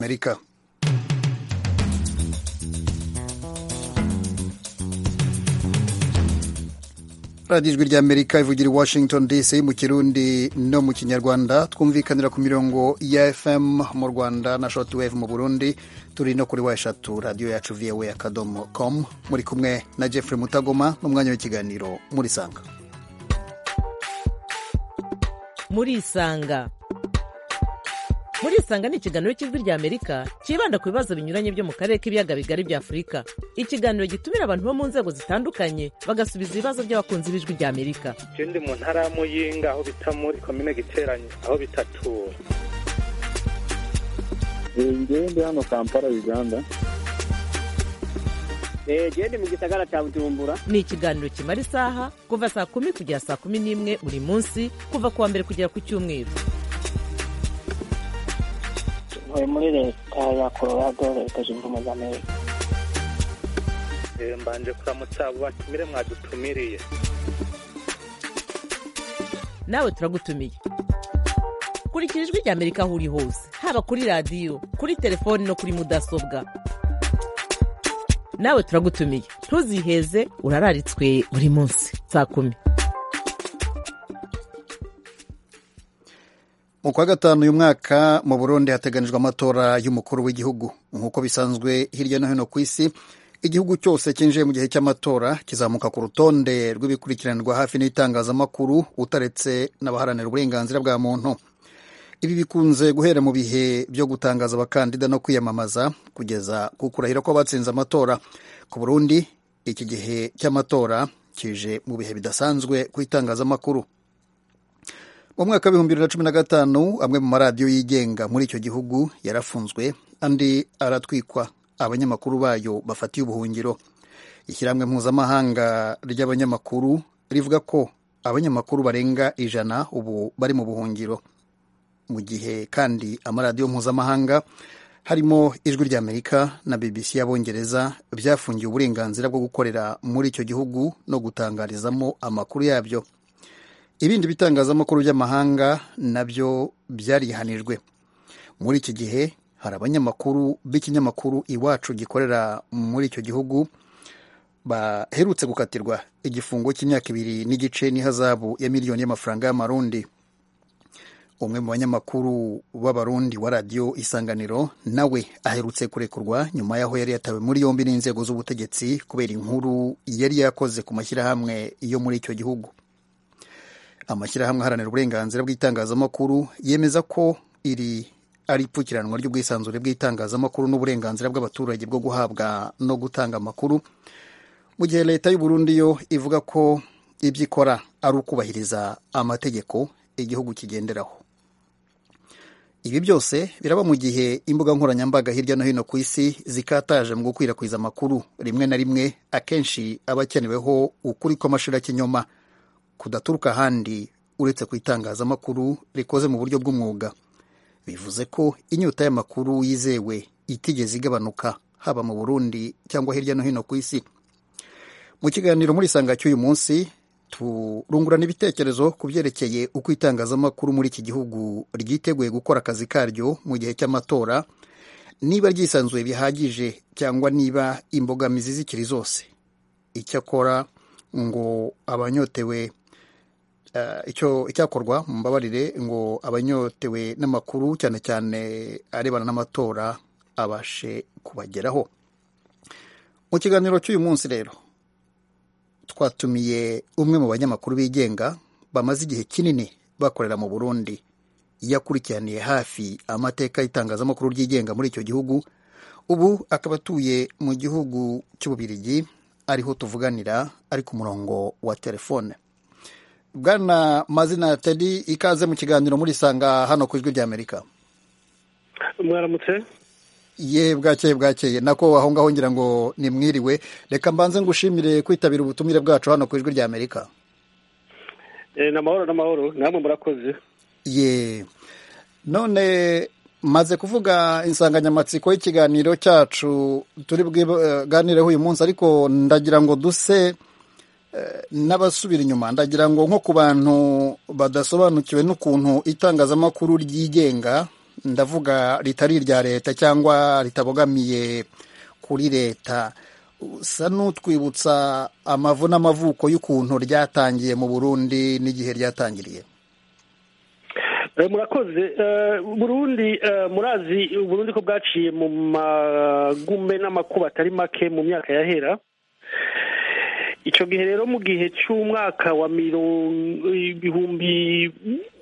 amerika radiyo ijwi ry'amerika ivugira i washington dc mu kirundi no mu kinyarwanda twumvikanira ku mirongo ya fm mu rwanda na shoti wave mu burundi turi no kuri wa eshatu radiyo yacu voa akadomo com muri kumwe na jeffrey mutagoma n'umwanya w'ikiganiro muri sanga muri isanga muri isanga ni ikiganiro cy'ijwi rya amerika cyibanda ku bibazo binyuranye byo mu karere k'ibiyaga bigari bya afurika ikiganiro gitumira abantu bo mu nzego zitandukanye bagasubiza ibibazo by'abakunzi b'ijwi rya amerika je ndi mu ntara ya muyinga aho bita muri komine giteranye aho bitatura ngewe ndi hano kampala uganda gende mu gisagara cya bujumbura ni ikiganiro kimara isaha kuva saa kumi kugera saa kumi n'imwe buri munsi kuva ku wa mbere kugera ku cyumweru ntuye muri leta ya colorado leta zunze ubumwe za amerika Eh, mbanje kuramutsa abo batumire mwadutumiriye nawe turagutumiye kurikira ijwi rya amerika aho uri hose haba kuri radiyo kuri telefoni no kuri mudasobwa nawe turagutumiye ntuziheze urararitswe buri munsi saa kumi mu kwa gatanu uyu mwaka mu burundi hateganijwe amatora y'umukuru w'igihugu nk'uko bisanzwe hirya no hino ku isi igihugu cyose cyinjiye mu gihe cy'amatora kizamuka ku rutonde rw'ibikurikiranirwa hafi n'itangazamakuru utaretse n'abaharanira uburenganzira bwa muntu ibi bikunze guhera mu bihe byo gutangaza abakandida no kwiyamamaza kugeza ku kurahira ko batsinze amatora ku burundi iki gihe cy'amatora kije mu bihe bidasanzwe ku itangazamakuru mu mwaka w'ibihumbi bibiri na cumi na gatanu amwe mu maradiyo yigenga muri icyo gihugu yarafunzwe andi aratwikwa abanyamakuru bayo bafatiye ubuhungiro ishyirahamwe mpuzamahanga ry'abanyamakuru rivuga ko abanyamakuru barenga ijana ubu bari mu buhungiro mu gihe kandi amaradiyo mpuzamahanga harimo ijwi ry'amerika na bbc y'abongereza byafungiye uburenganzira bwo gukorera muri icyo gihugu no gutangarizamo amakuru yabyo ibindi bitangazamakuru by'amahanga nabyo byarihanijwe muri iki gihe hari abanyamakuru b'ikinyamakuru iwacu gikorera muri icyo gihugu baherutse gukatirwa igifungo cy'imyaka ibiri n'igice n'ihazabu ya miliyoni y'amafaranga y'amarundi umwe mu banyamakuru b'abarundi wa radiyo isanganiro nawe aherutse kurekurwa nyuma y'aho yari yatawe muri yombi n'inzego z'ubutegetsi kubera inkuru yari yakoze ku mashyirahamwe yo muri icyo gihugu amashyirahamwe aharanira uburenganzira bw'itangazamakuru yemeza ko iri ari ipfukiranwa ry'ubwisanzure bw'itangazamakuru n'uburenganzira bw'abaturage bwo guhabwa no gutanga amakuru mu gihe leta y'u Burundi yo ivuga ko ibyo ikora ari ukubahiriza amategeko igihugu kigenderaho ibi byose biraba mu gihe imbuga nkoranyambaga hirya no hino ku isi zikataje mu gukwirakwiza amakuru rimwe na rimwe akenshi aba akeneweho ukuri kw'amashirakinyoma kudaturuka ahandi uretse ku itangazamakuru rikoze mu buryo bw'umwuga bivuze ko inyota y'amakuru yizewe itigeze igabanuka haba mu burundi cyangwa hirya no hino ku isi mu kiganiro muri sanga cy'uyu munsi turungurana ibitekerezo ku byerekeye uko itangazamakuru muri iki gihugu ryiteguye gukora akazi karyo mu gihe cy'amatora niba ryisanzuye bihagije cyangwa niba imbogamizi zikiri zose icyakora ngo abanyotewe icyo icyakorwa mu mbabarire ngo abanyotewe n'amakuru cyane cyane arebana n'amatora abashe kubageraho mu kiganiro cy'uyu munsi rero twatumiye umwe mu banyamakuru bigenga bamaze igihe kinini bakorera mu burundi yakurikiraniye hafi amateka y'itangazamakuru ryigenga muri icyo gihugu ubu akaba atuye mu gihugu cy'ububirigi ariho tuvuganira ari ku murongo wa telefone bwana mazina tedi ikaze mu kiganiro muri sanga hano ku ijwi ry'amerika mwaramutse ye bwakeye bwakeye nako aho ngaho ngira ngo ni mwiriwe reka mbanze ngushimire kwitabira ubutumire bwacu hano ku ijwi ry'amerika ni amahoro n'amahoro namwe murakoze ye none maze kuvuga insanganyamatsiko y'ikiganiro cyacu turi bwiganireho uyu munsi ariko ndagira ngo duse n'abasubira inyuma ndagira ngo nko ku bantu badasobanukiwe n'ukuntu itangazamakuru ryigenga ndavuga ritari irya leta cyangwa ritabogamiye kuri leta usa n'utwibutsa amavu n'amavuko y'ukuntu ryatangiye mu burundi n'igihe ryatangiriye murakoze burundi murazi burundi ko bwaciye mu magume n'amakuba atari make mu myaka yahera icyo gihe rero mu gihe cy'umwaka wa mirongo ibihumbi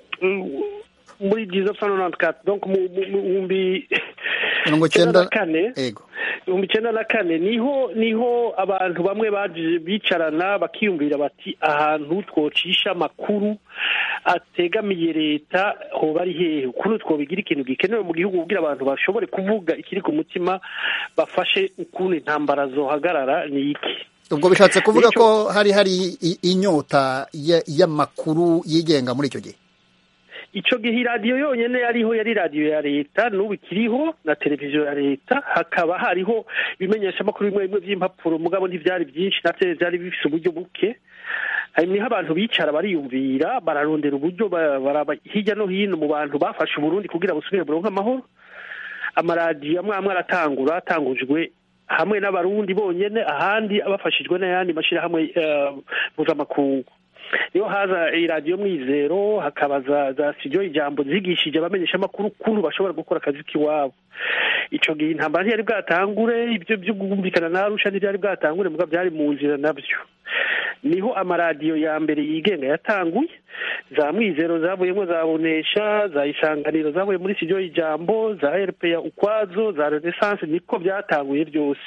muri dizo sanonanti kati donko mu bihumbi mirongo icyenda icyenda na kane yego ibihumbi icyenda na kane niho niho abantu bamwe baje bicarana bakiyumvira bati ahantu twocisha amakuru ategamiye leta hoba ari hehe ukuntu twobigira ikintu gikenewe mu gihugu kugira abantu bashobore kuvuga ikiri ku mutima bafashe ukuntu intambara zohagarara ni iki ubwo bishatse kuvuga Nicyo- ko hari hari i- inyota ya- y'amakuru yigenga muri icyo gihe icyo gihe iradiyo yonyine yariho yari radiyo ya leta n'ubu ikiriho na televiziyo ya leta hakaba hariho ibimenyeshamakuru bimwe bimwe by'impapuro mugabo ntibyari byinshi nabyo byari bifite uburyo buke hari niho abantu bicara bariyumvira bararondera uburyo ba- baraba hirya no hino mu bantu bafashe uburundi kugira busubire buronke amahoro amaradiyo amwe amwe aratangura atangujwe hamwe n'abarundi bonyene ahandi bafashijwe n'ayandi mashyirahamwe eh, mpuzamakungu niyo haza iradiyo mwizero hakaba za za studio ijambo zigishije abamenyeshamakuru ukuntu bashobora gukora akazi k'iwabo ico gihe intambara ntiyari bwatangure ibyo byo kumvikana na arusha ntibyari bwatangure muga byari mu nzira nabyo niho amaradiyo ya mbere yigenga yatanguye za mwizero zavuyemo za bonesha za isanganiro zavuye muri studio ijambo za rpa ukwazo za renaissance niko byatanguye byose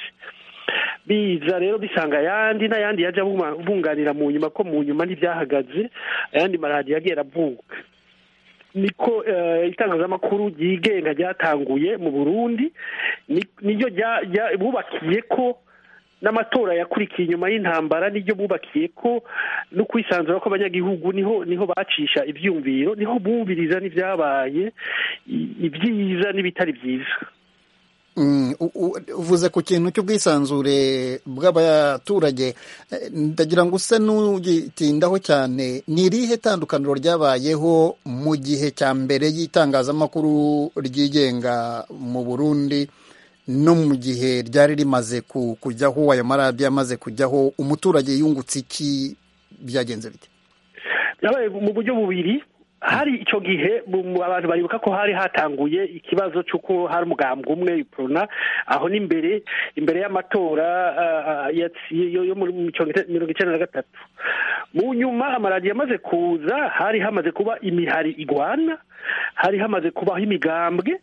biza rero bisanga ayandi n'ayandi yaje abuma- bunganira mu nyuma ko mu nyuma ntibyahagaze ayandi maradiyo yagiye aravuka niko eh, itangazamakuru ryigenga ryatanguye mu burundi ni- niryo rya- rya- bubakiye ko n'amatora yakurikiye inyuma y'intambara niryo bubakiye ko no kwisanzura kw'abanyagihugu niho niho bacisha ibyumviro niho bumviriza n'ibyabaye i- ibyiza n'ibitari byiza Mm, u- u- uvuze ku kintu cy'ubwisanzure bw'abaturage eh, ndagira ngo use n'ugitindaho cyane ni irihe tandukaniro ryabayeho mu gihe cya mbere y'itangazamakuru ryigenga mu burundi no mu gihe ryari rimaze ku- kujyaho ayo maradiyo amaze kujyaho umuturage yungutse iki byagenze bite byabaye mu buryo bubiri hari icyo gihe mu- mu- abantu baribuka ko hari hatanguye ikibazo cy'uko hari umugambwe umwe iprona aho n'imbere imbere y'amatora ah, ah, yatsi- yo yo muri mirongo icyenda na gatatu mu nyuma amaradiyo amaze kuza hari hamaze kuba imihari igwana hari hamaze kubaho imigambwe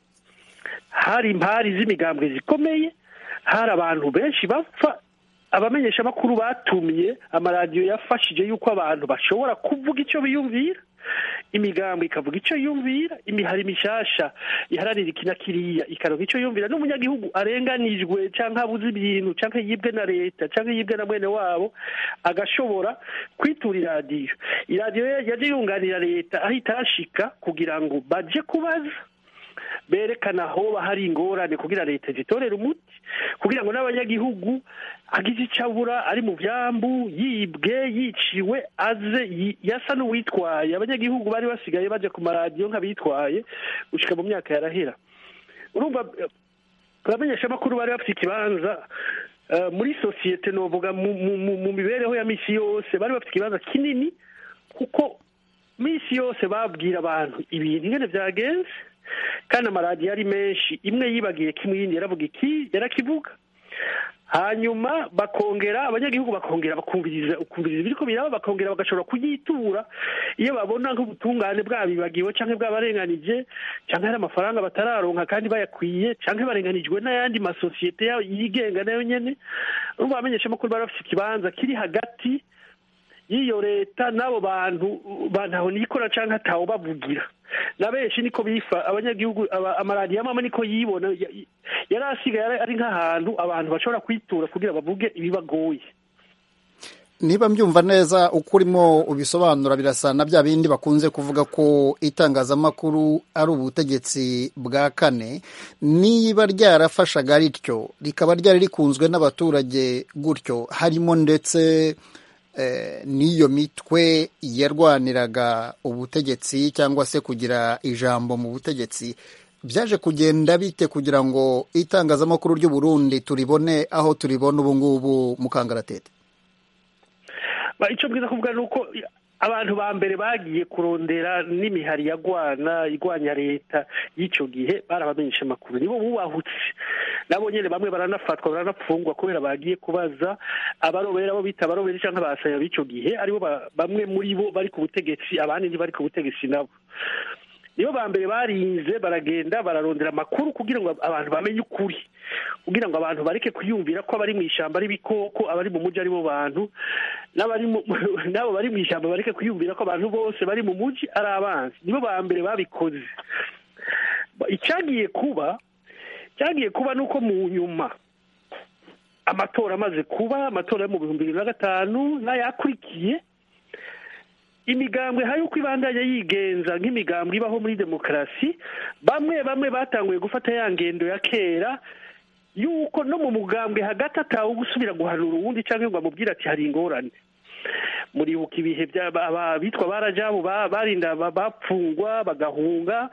hari impari z'imigambwe zikomeye hari abantu benshi bapfa abamenyeshamakuru batumye amaradiyo yafashije yuko abantu bashobora kuvuga icyo biyumvira imigambo ikavuga icyo yumvira imihari mishasha iharanira iki na kiriya ikaronka icyo yumvira n'umunyagihugu arenganijwe cyangwa abuze ibintu cyangwa yibwe na leta cyangwa yibwe na mwene wabo agashobora kwitura iradiyo iradiyo yaje yunganira leta aho itashika kugira ngo baje kubaza berekana aho hari ingorane kugira leta zitorere umuti kugira ngo n'abanyagihugu agize icyo abura ari mu byambu yibwe yiciwe aze yi- yasa n'uwitwaye abanyagihugu bari basigaye bajya ku maradiyo nk'abitwaye gushyika mu myaka yarahera urumva eh, abamenyeshamakuru bari bafite ikibanza eh, muri sosiyete novuga mu- mu mu- mu mibereho ya misi yose bari bafite ikibanza kinini kuko minsi yose babwira abantu ibintu ingene byagenze kandi amaradiyo ari menshi imwe yibagiye kimwe iyindi yaravuga iki yarakivuga hanyuma bakongera abanyagihugu bakongera bakumviriza ukumviriza ibiriko biraba bakongera bagashobora kuyitura iyo babona nk'ubutungane bwabibagiwe cyangwa bwabarenganije cyangwa hari amafaranga batararonka kandi bayakwiye cyangwa barenganijwe n'ayandi masosiyete yabo yigenga nayo nyene urumva abamenyeshamakuru bari bafite ikibanza kiri hagati y'iyo leta n'abo bantu bantaho nikora cyangwa ataho bavugira na benshi niko bifa abanyagihugu aba- amaradiyo amwe niko yibona ya- yari asigaye ari- ari nk'ahantu abantu bashobora kwitura kugira bavuge ibibagoye niba mbyumva neza uko urimo ubisobanura birasa na bya bindi bakunze kuvuga ko itangazamakuru ari ubutegetsi bwa kane niba ryarafashaga rityo rikaba ryari rikunzwe n'abaturage gutyo harimo ndetse eh, n'iyo mitwe yarwaniraga ubutegetsi cyangwa se kugira ijambo mu butegetsi byaje kugenda bite kugira ngo itangazamakuru ry'u Burundi turibone aho turibona ubu ngubu mu kangaratete icyo bwiza kuvuga ni uko abantu ba mbere bagiye kurondera n'imihari ya gwana igwanya leta y'icyo gihe barabamenyesha amakuru nibo bubahutse nabo nyine bamwe baranafatwa baranapfungwa kubera bagiye kubaza abarobera abo bita abarobera cyangwa abasaya b'icyo gihe aribo bamwe muri bo bari ku butegetsi abandi ntibari ku butegetsi nabo nibo ba mbere barinze baragenda bararondera amakuru kugira ngo abantu bamenye ukuri kugira ngo abantu bareke kwiyumvira ko abari mu ishyamba ari ibikoko abari mu mujyi aribo bantu n'abo bari mu ishyamba bareke kwiyumvira ko abantu bose bari mu mujyi ari abanzi nibo ba mbere babikoze icyagiye kuba cyagiye kuba ni uko mu nyuma amatora amaze kuba amatora yo mu bihumbi bibiri na gatanu n'ayakurikiye imigambwe hari uko ibandanya yigenza nk'imigambwe ibaho muri demokarasi bamwe bamwe batanguye gufata ya ngendo ya kera yuko no mu mugambwe hagati atawe gusubira guhanura uwundi cyangwa ngo amubwire ati hari ingorane muribuka ibihe bitwa barajabu barinda bapfungwa bagahunga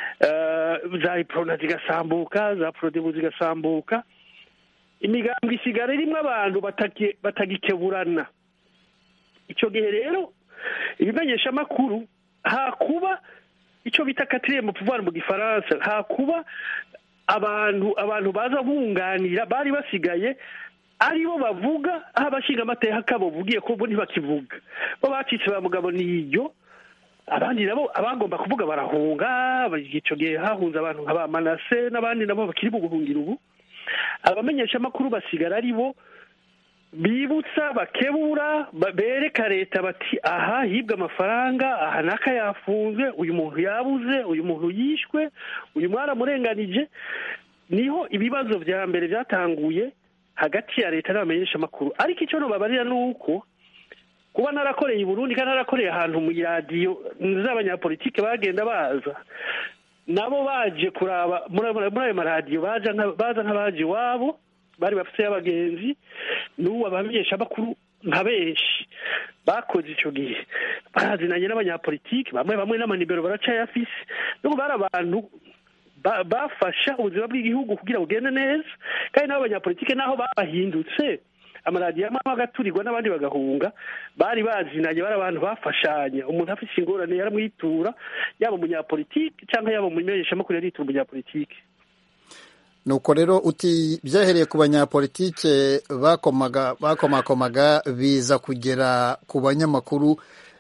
za iprona zigasambuka za porodebu zigasambuka imigambwe isigara irimo abantu batagikeburana icyo gihe rero ibimenyeshamakuru hakuba icyo bita katiriye mu pouvoir mu gifaransa hakuba abantu abantu baza bunganira bari basigaye aribo bavuga aho abashinga amateka kabo bugiye ko bo ntibakivuga bo bacitse ba mugabo niyo abandi nabo abagomba kuvuga barahunga icyo gihe hahunze abantu nka ba manase n'abandi nabo bakiri mu buhungiro ubu abamenyeshamakuru basigara ari bo bibutsa bakebura bereka leta bati aha hibwe amafaranga aha n'aka yafunzwe uyu muntu yabuze uyu muntu yishwe uyu mwaramurenganije niho ibibazo bya mbere byatanguye hagati ya leta n'abamenyeshamakuru ariko icyo nubabarira ni uko kuba narakoreye i burundi kandi narakoreye ahantu mu iradiyo z'abanyapolitike bagenda baza nabo baje kuraba muri ayo maradiyo baza nk'abaje iwabo bari bafite abagenzi n'ubu abamenyeshamakuru nka benshi bakoze icyo gihe barazinanye n'abanyapolitiki bamwe bamwe n'amanibero baracayafise n'ubu bari abantu bafasha ubuzima bw'igihugu kugira bugende neza kandi n'abo banyapolitike naho babahindutse amaradiyo amwe agaturirwa n'abandi bagahunga bari bazinanye bari abantu bafashanya umuntu afite ingorane yaramwitura yaba umunyapolitiki cyangwa yaba umumenyeshamakuru yaritura umunyapolitiki nuko rero uti byahereye ku banyapolitike bakomaga bakomakomaga biza kugera ku banyamakuru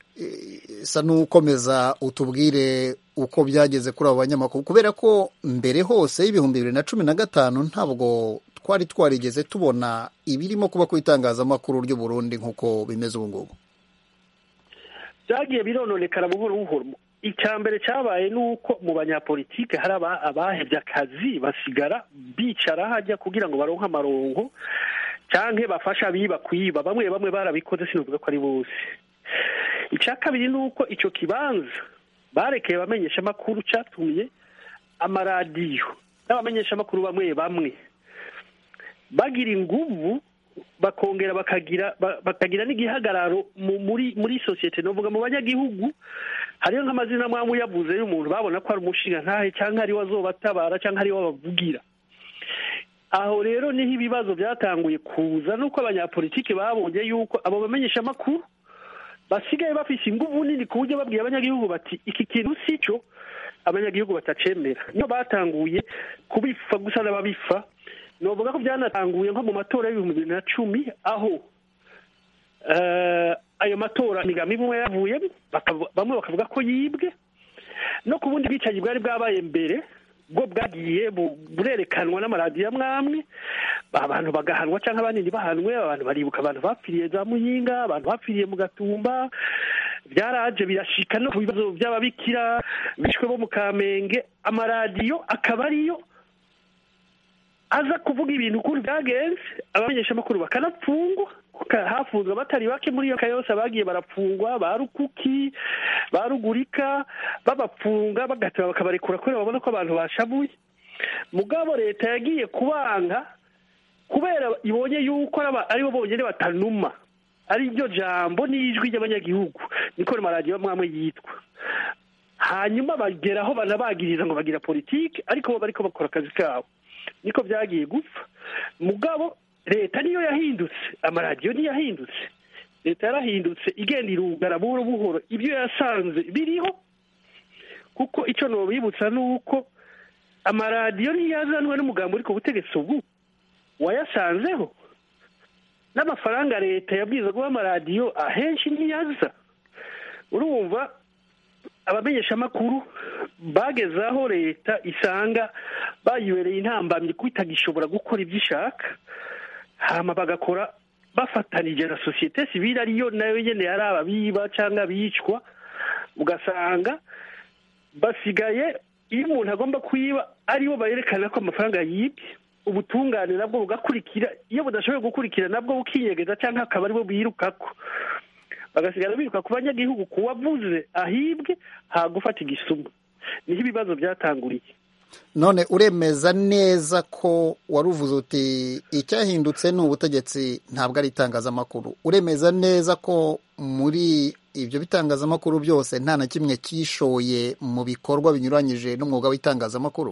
sa n'ukomeza utubwire uko byageze kuri abo banyamakuru kubera ko mbere hose y'ibihumbi bibiri na cumi na gatanu ntabwo twari twarigeze tubona ibirimo kuba ku itangazamakuru ry'u Burundi nk'uko bimeze ubu ngubu byagiye birononekara buhoro buhoro icya mbere cyabaye ni uko mu banyapolitike hari abahebye akazi basigara bicara hajya kugira ngo baronke amarongo cyangwa bafashe abiba kwiba bamwe bamwe barabikoze sinavuga ko ari bose icya kabiri ni uko icyo kibanza barekeye abamenyeshamakuru cyatumye amaradiyo n'abamenyeshamakuru bamwe bamwe bagira inguvu bakongera bakagira bakagira n'igihagararo muri muri sosiyete novuga mu banyagihugu hariyo nk'amazina amwe uyavuze y'umuntu babona ko ari umushinga ntahe cyangwa ariwe azobatabara cyangwa ariwe bavugira aho rero niho ibibazo byatanguye kuza nuko abanyapolitiki babonye yuko abo bamenyesha amakuru basigaye bafise inguvu nini ku buryo babwiye abanyagihugu bati iki kintu si cyo abanyagihugu batacemera niyo batanguye kubifa gusa n'ababifa novuga ko byanatanguye nko mu matora y'ibihumbi bibiri na cumi aho ayo matora imigambi imwe yavuyemo bamwe bakavuga ko yibwe no ku bundi bwicanyi bwari bwabaye mbere bwo bwagiye burerekanwa n'amaradiyo amwe amwe abantu bagahanwa cyangwa abandi ntibahanwe abantu baribuka abantu bapfiriye za muyinga abantu bapfiriye mu gatumba byaraje birashika no ku bibazo by'ababikira bishwe bo mu kamenge amaradiyo akaba ariyo aza kuvuga ibintu ukuntu byagenze abamenyeshamakuru bakanapfungwa hafunzwe abatari bake muri iyo yose bagiye barapfungwa ba rukuki ba rugurika babapfunga bagateba bakabarekura kubera babona ko abantu bashabuye mugabo leta yagiye kubanga kubera ibonye yuko aribo bonyine batanuma ari ryo jambo n'ijwi ry'abanyagihugu niko maradiyo amwe amwe yitwa hanyuma bageraho banabagiriza ngo bagira politiki ariko bo bariko bakora akazi kabo niko byagiye gupfa mugabo leta niyo yahindutse amaradiyo niyo yahindutse leta yarahindutse igenda irugara buhoro buhoro ibyo yasanze biriho kuko icyo nobibutsa ni uko amaradiyo ntiyazanwe n'umugambi uri ku butegetsi ubu wayasanzeho n'amafaranga leta yabwiza guha amaradiyo ahenshi ntiyaza urumva abamenyeshamakuru bageze aho leta isanga bayibereye intambamyi ko itagishobora gukora ibyo ishaka hama bagakora bafatanije na sosiyete sivile ariyo nayo nyene yari ababiba cyangwa abicwa ugasanga basigaye iyo umuntu agomba kwiba aribo bayerekana ko amafaranga yibye ubutungane nabwo bugakurikira iyo budashoboye gukurikira nabwo bukinyegeza cyangwa akaba aribo birukako bagasigara biruka ku banyagihugu kuwavuze ahibwe hagufata igisuma niho ibibazo byatanguriye none uremeza neza ko wari uvuze uti icyahindutse ni ubutegetsi ntabwo ari itangazamakuru uremeza neza ko muri ibyo bitangazamakuru byose nta na kimwe cyishoye mu bikorwa binyuranyije n'umwuga w'itangazamakuru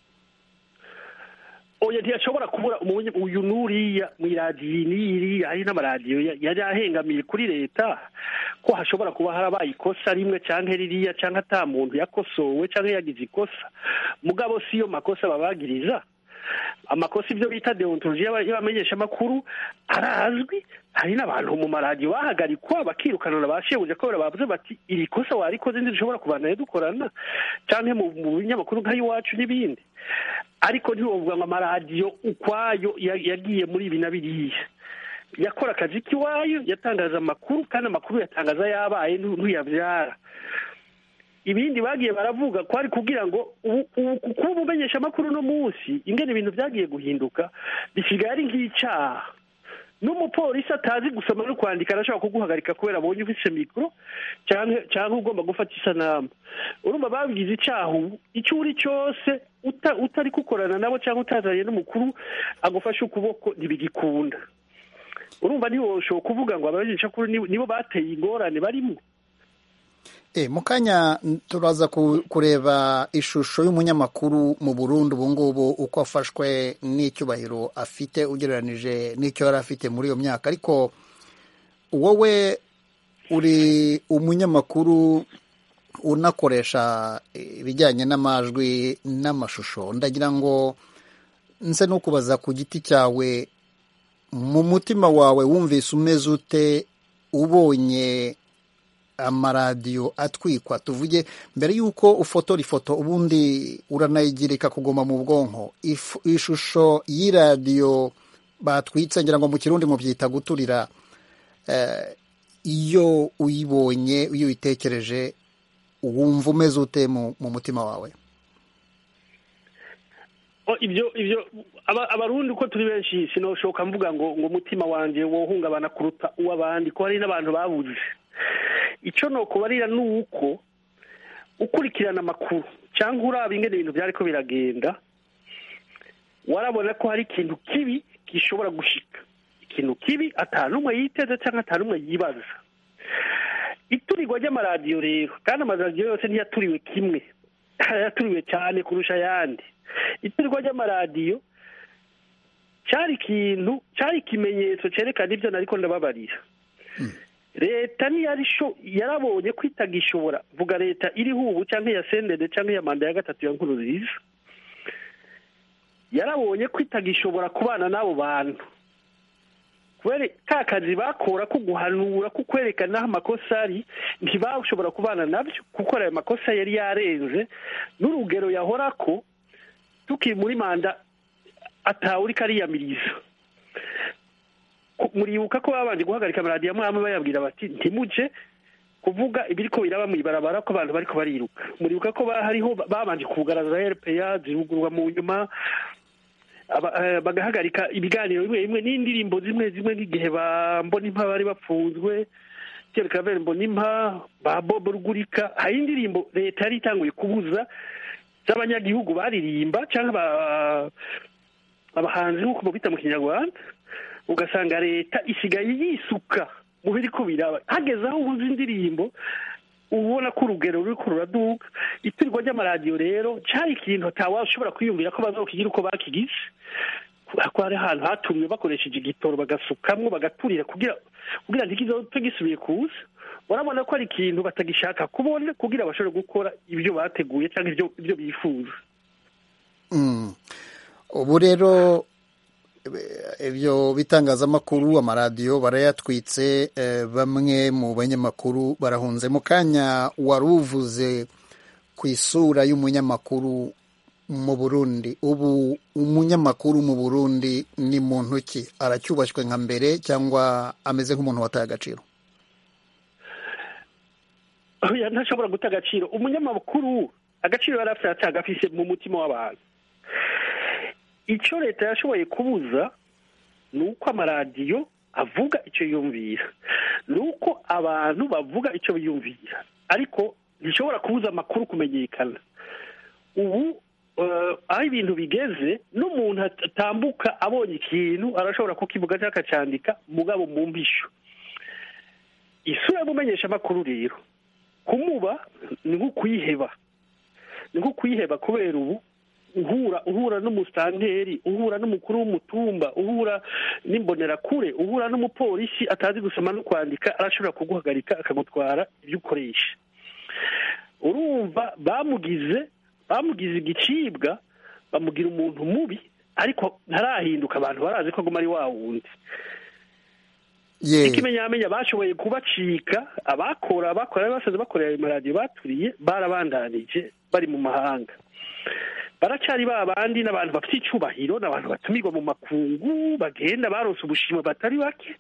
oya ntiyashobora kubura uyu n'uriya mu iradiyo n'iriya hari n'amaradiyo yari ahengamiye kuri leta ko hashobora kuba harabaye ikosa rimwe cyangwa ririya cyangwa ata muntu yakosowe cyangwa yagize ikosa mugabo si yo makosa babagiriza amakosa ibyo bita deontologi y'abamenyeshamakuru arazwi hari n'abantu mu maradiyo bahagarikwa bakirukanana ba shebuja ko bavuze bati iri kosa warikoze ntidushobora kubandanya dukorana cyangwa mu binyamakuru nk'ay'iwacu n'ibindi ariko ntiwovuga ngo amaradiyo ukwayo yagiye muri ibi na biriya yakora akazi k'iwayo yatangaza amakuru kandi amakuru yatangaza yabaye ntuyabyara ibindi bagiye baravuga ko ari kugira ngo kuba umumenyeshamakuru uno munsi ingene ibintu byagiye guhinduka bisigaye ari nk'icyaha n'umupolisi atazi gusoma no kwandika arashobora kuguhagarika kubera abonye ufite mikoro cyangwa ugomba gufata isanamu urumva babigize icyaha ubu icyo uri cyose utari gukorana nabo cyangwa utazanye n'umukuru agufashe ukuboko ntibigikunda urumva ntiwoshobora kuvuga ngo abamenyeshamakuru nibo bateye ingorane barimo mu kanya turaza kureba ishusho y'umunyamakuru mu Burundi ubu ngubu uko afashwe n'icyubahiro afite ugereranije n'icyo yari afite muri iyo myaka ariko wowe uri umunyamakuru unakoresha ibijyanye n'amajwi n'amashusho ndagira ngo nse no kubaza ku giti cyawe mu mutima wawe wumvise umeze ute ubonye amaradiyo atwikwa tuvuge mbere y'uko ufotora ifoto ubundi uranayigirika kuguma mu bwonko ishusho y'iradiyo batwitse ngira ngo mu kirundi mubyita guturira iyo uyibonye iyo uyitekereje wumva umeze ute mu mutima wawe ibyo ibyo abarundi uko turi benshi sinoshoka mvuga ngo ngo umutima wanjye wohungabana kuruta uw'abandi ko hari n'abantu babuze icyo ni ukubarira ni uko ukurikirana amakuru cyangwa uraba ingene ibintu byari ko biragenda warabona ko hari ikintu kibi gishobora gushika ikintu kibi atanumwe yiteze cyangwa atanumwe yibaza iturirwa ry'amaradiyo rero kandi amaradiyo yose ntiyaturiwe kimwe yaturiwe cyane kurusha ayandi iturirwa ry'amaradiyo cyari ikintu cyari ikimenyetso cyerekana ibyo nariko ndababarira leta yarabonye ko itagishobora vuga leta iriho ubu cyangwa iya sendede cyangwa iya manda ya gatatu ya nkuru nziza yarabonye ko itagishobora kubana n'abo bantu kubera ka kazi bakora ko guhanura ko kwerekana aho amakosa ari ntibashobora kubana nabyo kuko ayo makosa yari yarenze n'urugero yahora ko tukiri muri manda atawuri kariyamiriza muribuka ko babanje guhagarika amaradiyo amwe amwe bayabwira bati ntimuje kuvuga ibiri ko biraba mu ibarabara ko abantu bariko bariruka muribuka ko hariho babanje kugaragaza rpa zirugurwa mu nyuma bagahagarika ibiganiro bimwe bimwe n'indirimbo zimwe zimwe nk'igihe ba mbonimpa bari bapfunzwe kerekavere mbonimpa ba bobo rugurika hari indirimbo leta yari itanguye kubuza z'abanyagihugu baririmba cyangwa abahanzi nk'uko mubita mu kinyarwanda ugasanga leta isigaye yisuka mu biri ko biraba hageze aho ubuze indirimbo ubona ko urugero ruri ko ruraduka iturirwa ry'amaradiyo rero cyari ikintu utawashobora kwiyumvira ko bazokigira uko bakigize ko hari ahantu hatumye bakoresheje igitoro bagasukamwo bagaturira kugira kugira ntikizote gisubiye kuza urabona ko ari ikintu batagishaka kubona kugira bashobore gukora ibyo bateguye cyangwa ibyo ibyo bifuza ubu rero ibyo bitangazamakuru amaradiyo barayatwitse bamwe mu banyamakuru barahunze mu kanya wari uvuze ku isura y'umunyamakuru mu burundi ubu umunyamakuru mu burundi ni muntu ki aracyubashywe nka mbere cyangwa ameze nk'umuntu wataye agaciro ntashobora guta agaciro umunyamakuru agaciro yari afite agafise mu mutima w'abantu icyo leta yashoboye kubuza ni uko amaradiyo avuga icyo yumvira ni uko abantu bavuga icyo biyumvira ariko ntishobora kubuza amakuru kumenyekana ubu aho ibintu bigeze n'umuntu atambuka abonye ikintu arashobora kukivuga cyangwa akacyandika mugabo mu mbisho isura y'umumenyesha amakuru rero kumuba ni nko kuyiheba ni nko kuyiheba kubera ubu uhura uhura n'umusitanteri uhura n'umukuru w'umutumba uhura n'imbonerakure uhura n'umupolisi atazi gusoma no kwandika arashobora kuguhagarika akagutwara ibyo ukoresha urumva bamugize bamugize igicibwa bamugira umuntu mubi ariko ntarahinduka abantu barazi ko aguma ari wa wundi ikimenyamenya bashoboye kubacika abakora abakora basaze bakorera ayo maradiyo baturiye barabandanije bari mu mahanga baracyari ba bandi n'abantu bafite icyubahiro n'abantu batumirwa mu makungu bagenda barose ubushimwe batari bake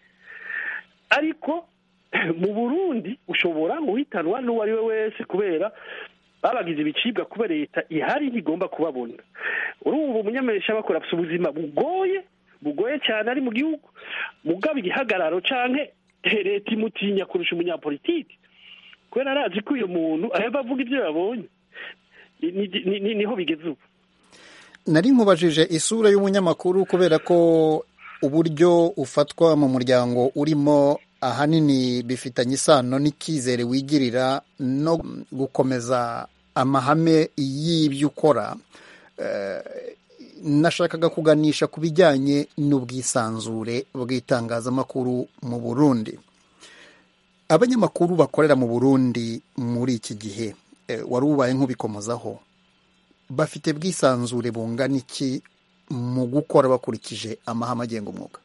ariko mu burundi ushobora guhitanwa n'uwo ari we wese kubera babagize ibicibwa kuba leta ihari ntigomba kubabona urumva umunyamesha bakora afite ubuzima bugoye bugoye cyane ari mu gihugu mugaba igihagararo cyangwa leta imutinya kurusha umunyapolitiki kubera arazi ko uyu muntu aheva avuga ibyo yabonye niho bigeze ubu nari nkubajije isura y'umunyamakuru kubera ko uburyo ufatwa mu muryango urimo ahanini bifitanye isano n'icyizere wigirira no gukomeza amahame y'ibyo ukora nashakaga kuganisha ku bijyanye n'ubwisanzure bw'itangazamakuru mu burundi abanyamakuru bakorera mu burundi muri iki gihe wari ubaye nk'ubikomozaho bafite bwisanzure bungana iki mu gukora bakurikije amahame agenga umwuga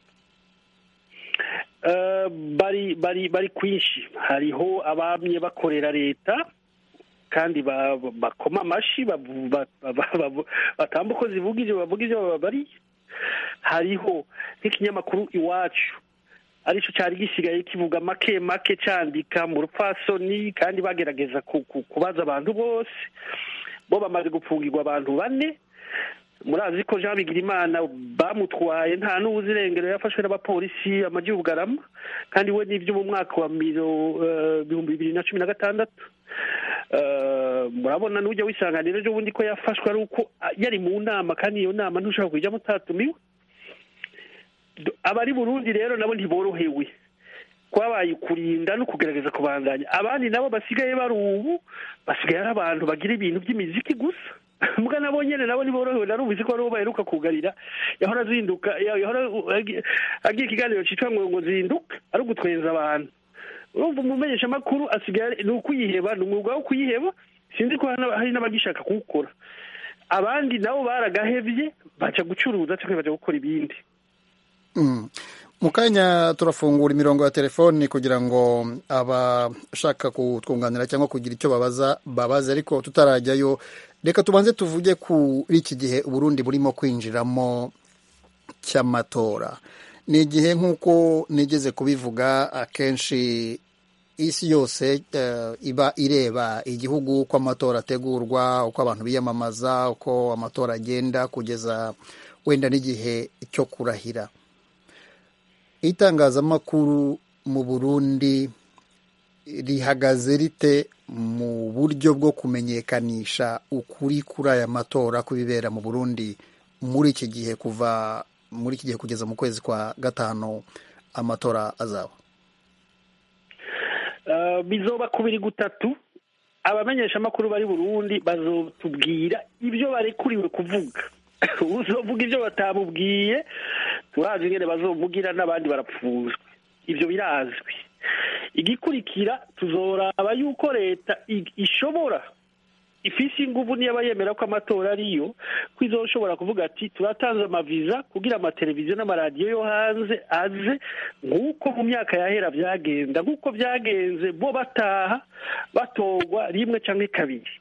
bari bari bari kwinshi hariho abamye bakorera leta kandi bakoma amashyi batamba uko zivuga ibyo bavuga ibyo babariye hariho nk'ikinyamakuru iwacu aricyo cyari gisigaye kivuga make make cyandika mu rupfasoni kandi bagerageza kubaza abantu bose bo bamaze gupfungirwa abantu bane murazi ko jean bigirimana bamutwaye nta n'uwuzi irengero yafashwe n'abapolisi amajyi y'ubugarama kandi we n'ibyo mu mwaka wa ibihumbi bibiri na cumi na gatandatu murabona n'ujya wisanganira ejo bundi ko yafashwe ari uko yari mu nama kandi iyo nama ntushobora kujyamo utatumiwe abari burundi rero nabo ntiborohewe kwabaye kurinda no kugerageza kubandanya abandi nabo basigaye bari ubu basigaye ari abantu bagira ibintu by'imiziki gusa mbwa nabo nyine nabo ntiborohewe narumvise ko aribo baheruka kugarira yahora azinduka yahora agira ikiganiro cyitwa ngo ngo zinduka ari ugutwenza abantu urumva umumenyesha amakuru asigaye ni ukuyiheba ni umwuga wo kuyiheba sinzi ko hari n'abagishaka kuwukora abandi nabo baragahebye baca gucuruza cyangwa baca gukora ibindi mu kanya turafungura imirongo ya telefoni kugira ngo abashaka kutwunganira cyangwa kugira icyo babaza babaze ariko tutarajyayo reka tubanze tuvuge kuri iki gihe uburundi burimo kwinjiramo cy'amatora ni igihe nk'uko nigeze kubivuga akenshi isi yose iba ireba igihugu uko amatora ategurwa uko abantu biyamamaza uko amatora agenda kugeza wenda n'igihe cyo kurahira itangazamakuru mu burundi rihagaze rite mu buryo bwo kumenyekanisha ukuri kuri aya matora kubibera mu burundi muri iki gihe kuva muri iki gihe kugeza mu kwezi kwa gatanu amatora azaba bizoba kubiri gutatu abamenyeshamakuru bari burundi bazotubwira ibyo barekuriwe kuvuga uzovuga ibyo batamubwiye turazi ingene bazovugira n'abandi barapfuzwa ibyo birazwi igikurikira tuzoraba yuko leta ishobora ifise inguvu niyo yemera ko amatora ariyo ko izoshobora kuvuga ati turatanze amaviza kugira amateleviziyo n'amaradiyo yo hanze aze nk'uko mu myaka yahera byagenda nk'uko byagenze bo bataha batorwa rimwe cyangwa kabiri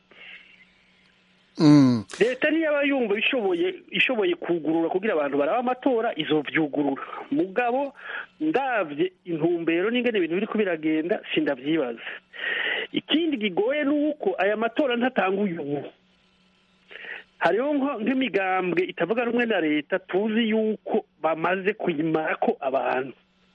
leta niyo aba yumva ishoboye ishoboye kugurura kugira abantu baraba amatora izobyugurura mugabo ndabye intumbero n'ingene ibintu biri ko biragenda sindabyibaza ikindi kigoye ni uko aya matora ntatanguye ubu hariho nk'imigambwe itavuga rumwe na leta tuzi yuko bamaze kuyimara ko abantu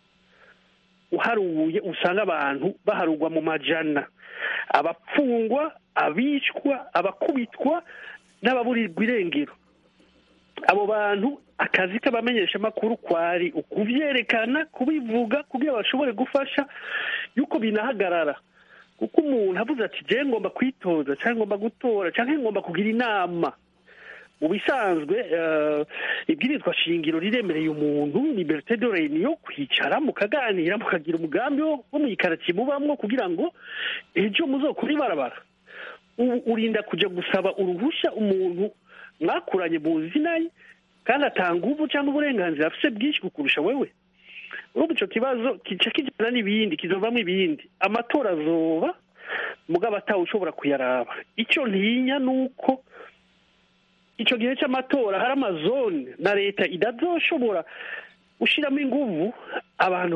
uharuye usanga abantu baharugwa mu majana abapfungwa abicwa abakubitwa n'ababurirwa irengero abo bantu akazi k'abamenyeshamakuru kwari ukubyerekana kubivuga kugira bashobore gufasha yuko binahagarara kuko umuntu avuze ati jyewe ngomba kwitoza cyangwa ngomba gutora cyangwa ngomba kugira inama mu bisanzwe ibwirizwa shingiro riremereye umuntu liberite de reunion kwicara mukaganira mukagira umugambi wo mu ikaritsiye mubamwo kugira ngo ejo muzokure ibarabara urinda kujya gusaba uruhushya umuntu mwakuranye mu zina ye kandi atanga ubu cyangwa uburenganzira afite bwinshi kukurusha wewe urumva icyo kibazo kica kijyana n'ibindi kizovamo ibindi amatora azoba mugabo atawe ushobora kuyaraba icyo ntinya ni uko icyo gihe cy'amatora hari amazone na leta idazoshobora gushyiramo inguvu abantu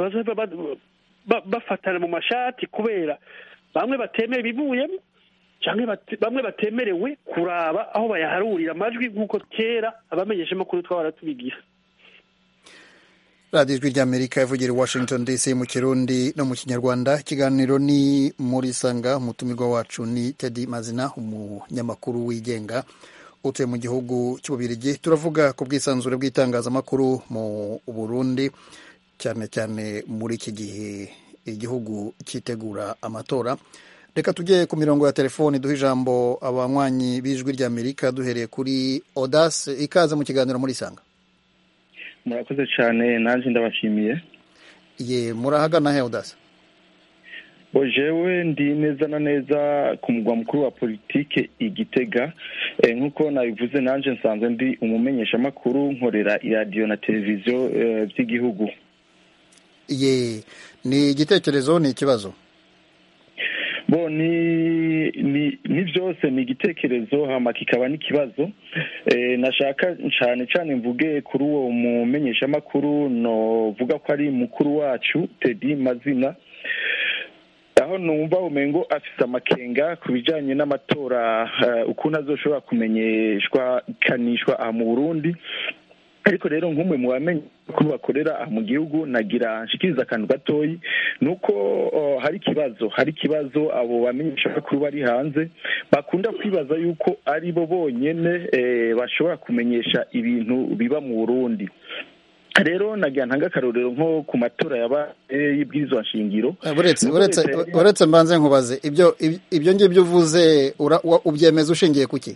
bafatana mu mashati kubera bamwe batemera ibivuyemo cyangwa bamwe batemerewe kuraba aho bayaharurira amajwi nk'uko kera abamenyeshamakuru twaba tubigira radiyo ijwi ry'amerika ivugira i washington dc mu kirundi no mu kinyarwanda ikiganiro ni muri sanga umutumirwa wacu ni tedi mazina umunyamakuru wigenga utuye mu gihugu cy'ububirigi turavuga ku bwisanzure bw'itangazamakuru mu burundi cyane cyane muri iki gihe igihugu cyitegura amatora reka tujye ku mirongo ya telefoni duha ijambo abanywanyi b'ijwi ry'amerika duhereye kuri odase ikaze mu kiganiro muri sanga murakoze cyane nanjye ndabashimiye ye murahagana he odase jewe ndi neza na neza ku mugwa mukuru wa politike igitega nk'uko nabivuze nanjye nsanzwe ndi umumenyeshamakuru nkorera iradiyo na televiziyo by'igihugu ye ni igitekerezo ni ikibazo bo ni ni ni byose ni igitekerezo hama kikaba n'ikibazo nashaka cyane cyane mvuge kuri uwo mumenyeshamakuru novuga ko ari mukuru wacu tedi mazina aho numva umengo afise amakenga ku bijanye n'amatora ukuntu azoshobora kumenyeshwa kanishwa aha mu burundi ariko rero nk'umwe mu bamenye ko bakorera mu gihugu nagira nshikiriza akantu gatoyi ni uko hari ikibazo hari ikibazo abo bamenyeshamakuru bari hanze bakunda kwibaza yuko ari bo bonyene bashobora kumenyesha ibintu biba mu burundi rero nagira ntanga akarorero nko ku matora yabaye y'ibwirizwa nshingiro uretse mbanze nkubaze ibyo ibyo ngibyo uvuze ubyemeza ushingiye ku ki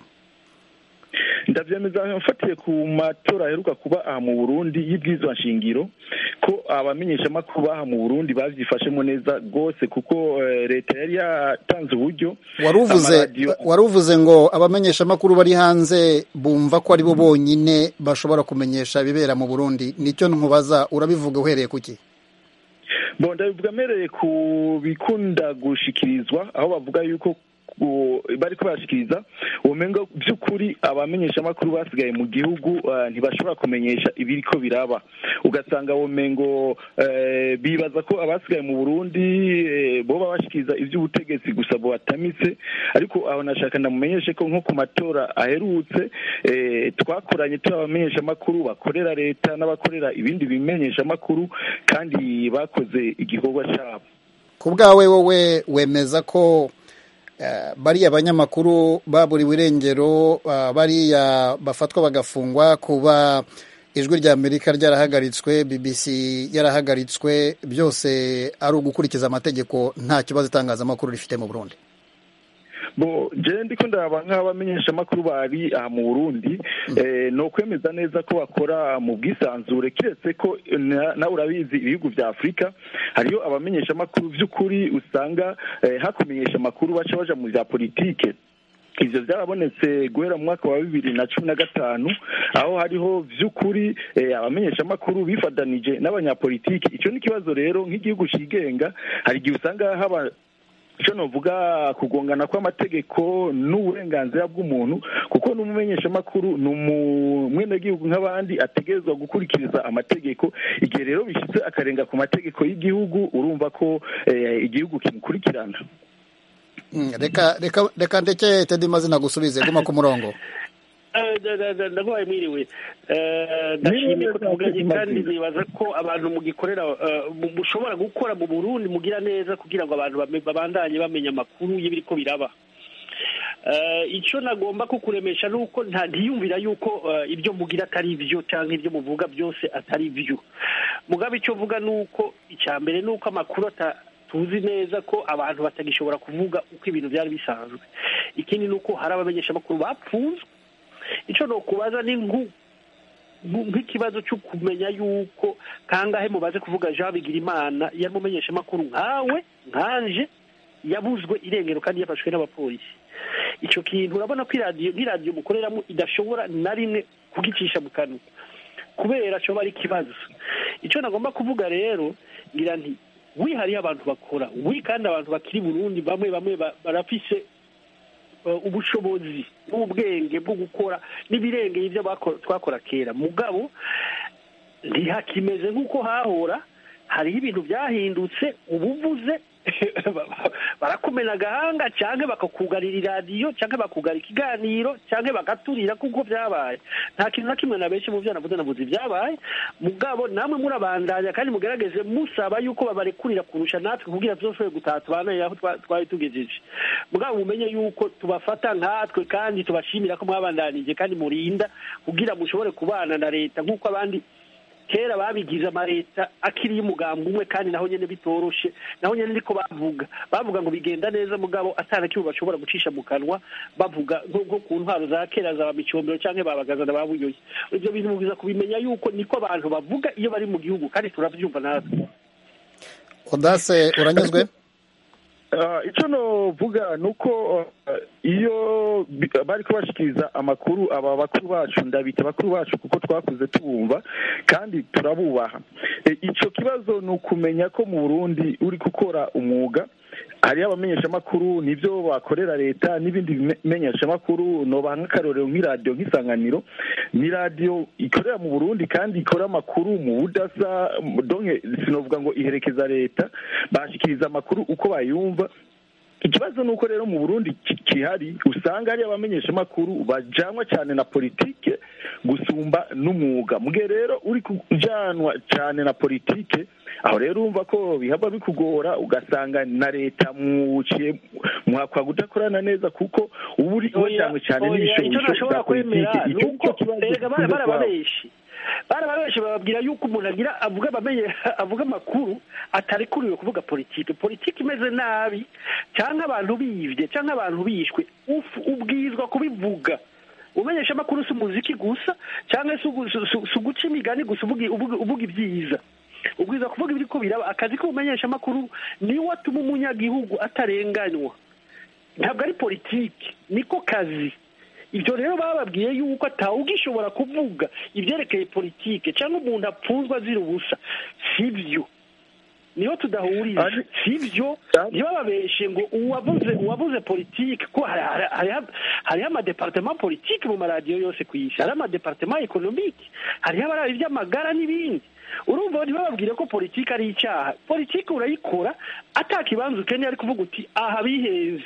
ndabyemeza mfatiye ku matora aheruka kuba aha mu burundi y'ibwirizwa nshingiro ko abamenyeshamakuru baha mu burundi babyifashemo neza rwose kuko leta yari yatanze uburyo wari uvuze ngo abamenyeshamakuru bari hanze bumva ko ari bo bonyine bashobora kumenyesha ibibera mu burundi nicyo ntubaza urabivuga uhereye ku ki ndabivuga mpereye ku bikunda gushikirizwa aho bavuga yuko bari kubashikiriza ubumengo by'ukuri abamenyeshamakuru basigaye mu gihugu ntibashobora kumenyesha ibiri ko biraba ugasanga ubumengo bibaza ko abasigaye mu burundi bo babashikiriza iby'ubutegetsi gusa bubatamitse ariko aho nashaka ndamumenyeshe ko nko ku matora aherutse twakoranye turi abamenyeshamakuru bakorera leta n'abakorera ibindi bimenyeshamakuru kandi bakoze igikorwa cyabo ku bwawe wowe wemeza ko bariya banyamakuru baburiwe irengero bariya bafatwa bagafungwa kuba ijwi rya amerika ryarahagaritswe bbc yarahagaritswe byose ari ugukurikiza amategeko nta kibazo itangazamakuru rifite mu burundi bo je ndiko ndaba nk'abamenyesha amakuru bari aha mu Burundi eh, no kwemeza neza ko bakora mu bwisanzure kiretse ko na- nawe urabizi ibihugu vya Afurika hariyo abamenyesha amakuru vy'ukuri usanga eh, hakumenyesha amakuru baca baja mu vya politike ivyo vyarabonetse guhera mu mwaka wa bibiri na cumi na gatanu aho hariho vy'ukuri eh, abamenyesha amakuru bifatanije n'abanyapolitiki ico ni ikibazo rero nk'igihugu cigenga hari igihe usanga haba icyo novuga kugongana kw'amategeko n'uburenganzira bw'umuntu kuko n'umumenyeshamakuru ni umwenegihugu nk'abandi ategerezwa gukurikiriza amategeko igihe rero bishyitse akarenga ku mategeko y'igihugu urumva ko eh, igihugu kimukurikirana Mm, reka reka reka ndeke tedi mazina gusubize guma ku murongo ndaguhaye mwiriwe Eh, ndashimiye ko tuvuganye kandi nibaza ko abantu mugikorera eh, mu- mushobora gukora mu burundi mugira neza kugira ngo abantu bame- babandanye bamenya amakuru y'ibiriko biraba Eh, icyo nagomba kukuremesha ni uko nta ntiyumvira yuko eh, ibyo mugira atari byo cyangwa ibyo muvuga byose atari byo mugabe icyo mvuga ni uko icya mbere ni uko amakuru ata- tuzi neza ko abantu batagishobora kuvuga uko ibintu byari bisanzwe ikindi ni uko hari abamenyeshamakuru bapfunzwe icyo ni ukubaza ni nku- nku- nk'ikibazo cyo kumenya yuko kangahe mubaze kuvuga jean bigirimana yari umumenyeshamakuru nkawe nkanje yabuzwe irengero kandi yafashwe n'abapolisi icyo kintu urabona ko iradiyo nk'iradiyo mukoreramo idashobora na rimwe kugicisha mu kanwa kubera cyoba ari ikibazo icyo nagomba kuvuga rero ngira nti wihariye abantu bakora wi kandi abantu bakiri burundi bamwe bamwe ba- barafise eh, ubushobozi n'ubwenge bwo gukora n'ibirengeye ibyo bako- twakora kera mugabo ntihakimeze nk'uko hahora hariho ibintu byahindutse ubuvuze barakumena agahanga cyangwa bakakugarira iradiyo cyangwa bakugara ikiganiro cyangwa bagaturira kuko byabaye nta kintu na kimwe na benshi mu byo navuze navuze ibyabaye mugabo namwe murabandanya kandi mugerageze musaba yuko babarekurira kurusha natwe kugira tuzashoboye gutaha tubaneye aho twa- twari tugejeje mugabo mumenye yuko tubafata nkatwe kandi tubashimira ko mwabandanije kandi murinda kugira mushobore kubana na leta nk'uko abandi kera babigize amaleta akiriye umugambi umwe kandi naho nyene bitoroshe naho nyene niko bavuga bavuga ngo bigenda neza mugabo atana kimwe bashobora gucisha mu kanwa bavuga nko nko ku ntwaro za kera za micombero canke babagaza na babuyoye ivyo bintu mubwiza kubimenya yuko niko abantu bavuga iyo bari mu gihugu kandi turavyumva natwe odase uranyuzwe Ah, icyo novuga ni uko ah, iyo bi- bari kubashikiriza amakuru aba bakuru bacu ndabita bakuru bacu kuko twakuze tubumva kandi turabubaha E, ico kibazo ni ukumenya ko mu burundi uri gukora umwuga hariyo abamenyeshamakuru nibyo bakorera leta n'ibindi bimenyeshamakuru nobaha nk'akarorero nk'iradiyo nk'isanganiro ni radiyo ikorera mu burundi kandi ikora amakuru mu budasa donke sinovuga ngo iherekeza leta bashikiriza amakuru uko bayumva ikibazo ni uko rero mu burundi ki- kihari usanga hari abamenyeshamakuru bajanwa cyane na politike gusumba n'umwuga mugihe rero uri kujanwa cyane na politike aho rero urumva ko bihava bikugora ugasanga na leta mwuciye mwakwa kudakorana neza kuko uba uri wajanywe cyane Oya, icyo n'ibishobisho ntashobora bya politike kwemera ni icyo uko nicyo kibazo erega bara- gikunze kubaho. barababeshi barababeshi bababwira yuko umuntu agira avuga abamenye avuga amakuru atarekuriwe kuvuga politike politike imeze nabi cyangwa abantu bivye cyangwa abantu bishwe uf- ubwizwa kubivuga umenyesha amakuru si umuziki gusa cyangwa si ugu- si- si- si uguca imigani gusa uvuga uvuga- uvuga ibyiza ubwiza kuvuga ibiri ko biraba akazi k'ubumenyesha amakuru niwo atuma umunyagihugu atarenganywa ntabwo ari politiki niko kazi ibyo rero bababwiye yuko atawugishobora kuvuga ibyerekeye politike cyangwa umuntu apfunzwe azira ubusa si byo niho tudahuriza Ari- si byo Ari- ntibababeshe ngo uwavuze uwavuze politike ko hari- hari- hariho hariho amadepartement politike mu maradiyo yose ku isi hariho amadepartement ekonomike hariho abaraba iby'amagara n'ibindi urumva ntibababwire ko politike ari icyaha politike urayikora atakibanza ukeneye ari kuvuga uti aha bihenze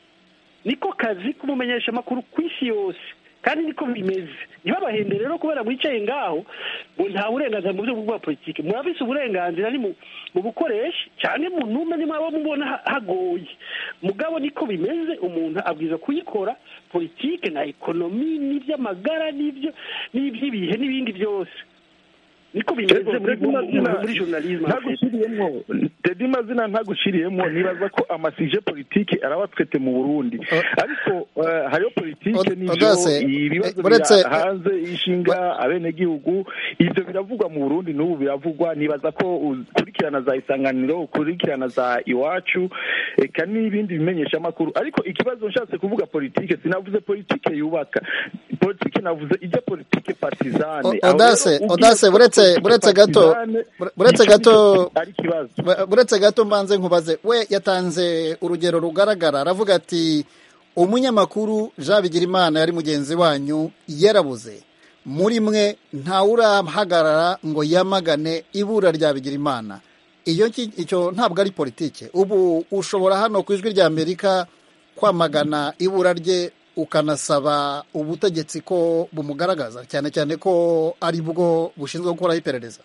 niko kazi k'umumenyeshamakuru ku isi yose kandi niko bimeze ntibabahende rero kubera mwicaye ngaho ngo nta burenganzira mu buryo bwa politiki murabise uburenganzira ni mu mu bukoresha cyane mu ntume ni mwaba mubona ha- hagoye mugabo niko bimeze umuntu abwiza kuyikora politike na ekonomi n'iby'amagara n'ibyo n'iby'ibihe n'ibindi byose niko bimeze Ego, muri Teddy Mazina, muri journalisme en fait. ntaguciriyemwo Teddy mazina ntaguciriyemwo nibaza ko amasije politike arabatwete mu burundi ariko eh, hariho politike Od- n'ivyo Odase, ibibazo eh, uretse- bira hanze ishinga abenegihugu ivyo biravugwa mu burundi n'ubu biravugwa nibaza ko ukurikirana za isanganiro ukurikirana za iwacu eka n'ibindi bimenyesha amakuru ariko ikibazo nshatse kuvuga politike sinavuze politike yubaka politike navuze ijya politike partizane O- Aho Odase, rero ugiye Odase, gukora buretse- politike buretse gato, partizane, bure- buretse nicyo gato- nicyo ari ikibazo Bu- buretse gato mbanze nkubaze we yatanze urugero rugaragara aravuga ati umunyamakuru jean bigirimana yari mugenzi wanyu yarabuze muri mwe ntawurahagarara ngo yamagane ibura rya bigirimana iyo ki- icyo ntabwo ari politike ubu ushobora hano ku ijwi rya amerika kwamagana ibura rye ukanasaba ubutegetsi ko bumugaragaza cyane cyane ko ari bwo bushinzwe gukoraho iperereza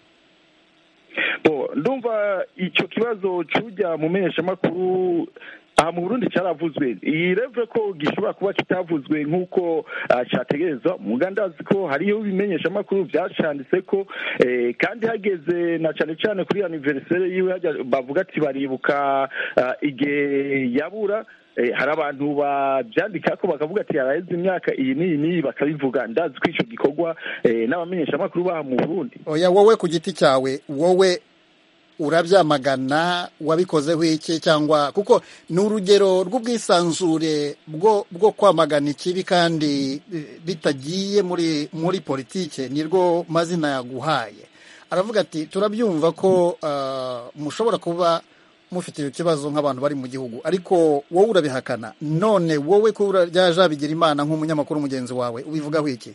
Bo, ndumva icyo kibazo cyujya mu menyeshamakuru aha mu burundi cyaravuzwe iyi reve ko gishobora kuba kitavuzwe nk'uko ah, cyategerezwa muga ndazi ko hariho ibimenyeshamakuru byacanditse ko eh, kandi hageze na cyane cyane kuri aniveriseri yiwe hajya- bavuga ati baribuka ah, igihe yabura Eh, hari abantu babyandika ko bakavuga ati yaraheze imyaka iyi n'iyi n'iyi bakabivuga ndazi ko icyo gikorwa eh, n'abamenyeshamakuru baha mu burundi oya wowe ku giti cyawe wowe urabyamagana wabikozeho iki cyangwa kuko ni urugero rw'ubwisanzure bwo bwo kwamagana ikibi kandi eh, bitagiye muri muri politike nirwo mazina yaguhaye aravuga ati turabyumva ko ah, mushobora kuba mufite icyo kibazo nk'abantu bari mu gihugu ariko wowe urabihakana none wowe ko ryaje bigira imana nk'umunyamakuru mugenzi wawe ubivugaho iki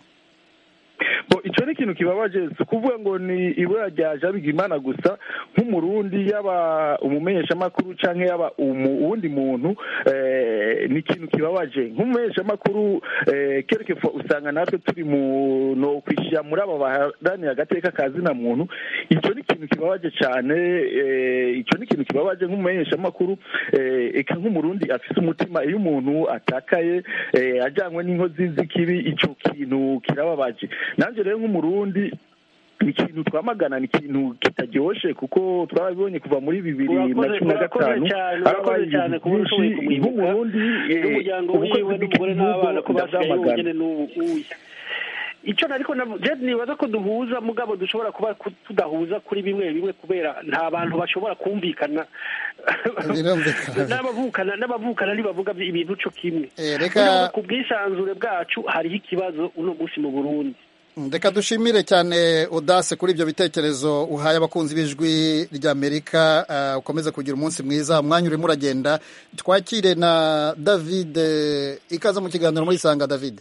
bo icyo ni ikintu kibabaje si ukuvuga ngo ni ibura rya jabigimana gusa nk'umurundi yaba umumenyeshamakuru cyangwa yaba umu- uwundi muntu eh, ni ikintu kibabaje nk'umumenyeshamakuru eh, quelque fois usanga natwe turi mu no kwishyira muri aba baharanira agateka ka zina muntu icyo ni ikintu kibabaje cyane eh, icyo ni ikintu kibabaje nk'umumenyeshamakuru eh, eka nk'umurundi afise umutima iyo umuntu atakaye eh, ajyanywe n'inkozi z'ikibi icyo kintu kirababaje nanjye rero nk'umurundi ni ikintu twamagana ni ikintu kitaryoshe kuko twabibonye kuva muri bibiri na Urakoze- cumi na urakoze gatanu cyane, harabaye urakoze cyane ibintu kuba ushoboye byinshi kumwibuka. nk'umurundi eh, n'umuryango ubukozi wiwe n'umugore n'abana ko bw'igihugu basigaye ndabyamagana bonyine n'ubu uyu icyo ariko jedi nibaza ko duhuza mugabo dushobora kuba ku- tudahuza kuri bimwe bimwe kubera nta bantu bashobora kumvikana Birumvikana. n'abavukana n'abavukana ntibavuga ibintu cyo kimwe Eh, reka- Urumva ku bwisanzure bwacu hariho ikibazo uno munsi mu burundi reka dushimire cyane udase kuri ibyo bitekerezo uhaye abakunzi b'ijwi ry'amerika uh, ukomeze kugira umunsi mwiza umwanya urimo uragenda twakire na david eh, ikaze mu kiganiro muri sanga david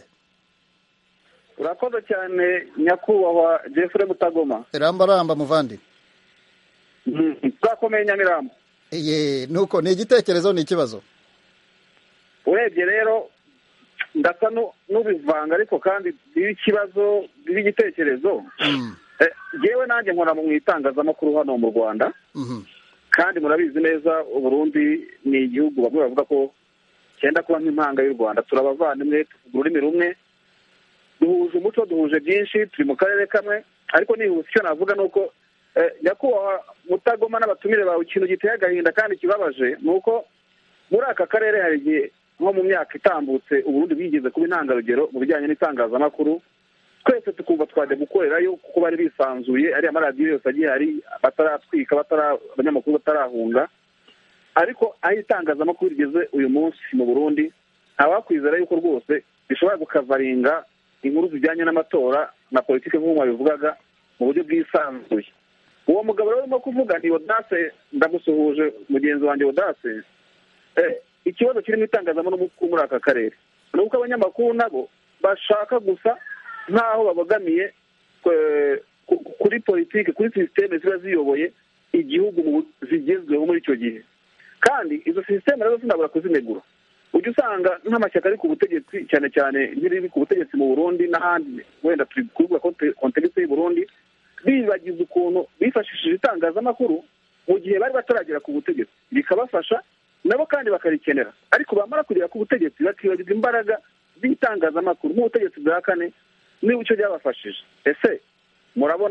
urakoze cyane nyakubahwa jeffrey mutagoma ramba ramba muvandi twakomeye nyamirambo ye nuko ni igitekerezo ni ikibazo urebye rero ndasa nu- n'ubivanga ariko kandi biba ikibazo biba igitekerezo Mm, Eh, yewe nanjye nkora mu itangazamakuru hano mu rwanda mhm. kandi murabizi neza uburundi ni igihugu bamwe bavuga ko cyenda kuba nk'impanga y'u rwanda turabavandimwe tuvuga ururimi rumwe duhuje umuco duhuje byinshi turi mu karere kamwe ariko nihuse icyo navuga ni uko eh, nyakubahwa mutagoma n'abatumire bawe ikintu giteye agahinda kandi kibabaje ni uko muri aka karere hari igihe nko mu myaka itambutse uburundi bwigeze kuba intangarugero mu bijyanye n'itangazamakuru twese tukumva twajya gukorerayo kuko bari bisanzuye ariya maradiyo yose agiye hari bataratwika batara abanyamakuru batarahunga ariko aho itangazamakuru rigeze uyu munsi mu burundi ntawakwizera yuko rwose bishobora gukavaringa inkuru zijyanye n'amatora na politiki nk'uko mwabivugaga mu buryo bwisanzuye uwo mugabo rero urimo kuvuga ni odase ndamusuhuje mugenzi wanjye odase Eh, ikibazo kiri mu itangazamakuru muri aka karere ni uko abanyamakuru nabo bashaka gusa nk'aho babogamiye eh, ku- kuri politiki kuri sisiteme ziba ziyoboye igihugu mu bu- zigezweho muri icyo gihe kandi izo sisiteme nazo sinabura kuzinegura ujya usanga nk'amashyaka ari ku butegetsi cyane cyane nk'iriri ku butegetsi mu burundi n'ahandi wenda turi kuvuga kontegisi y'u burundi bibagiza ukuntu bifashishije itangazamakuru mu gihe bari bataragera ku butegetsi bikabafasha nabo kandi bakarikenera ariko bamara kugera ku butegetsi bakibagirwa imbaraga z'itangazamakuru nk'ubutegetsi bwa kane niba icyo byabafashije ese murabona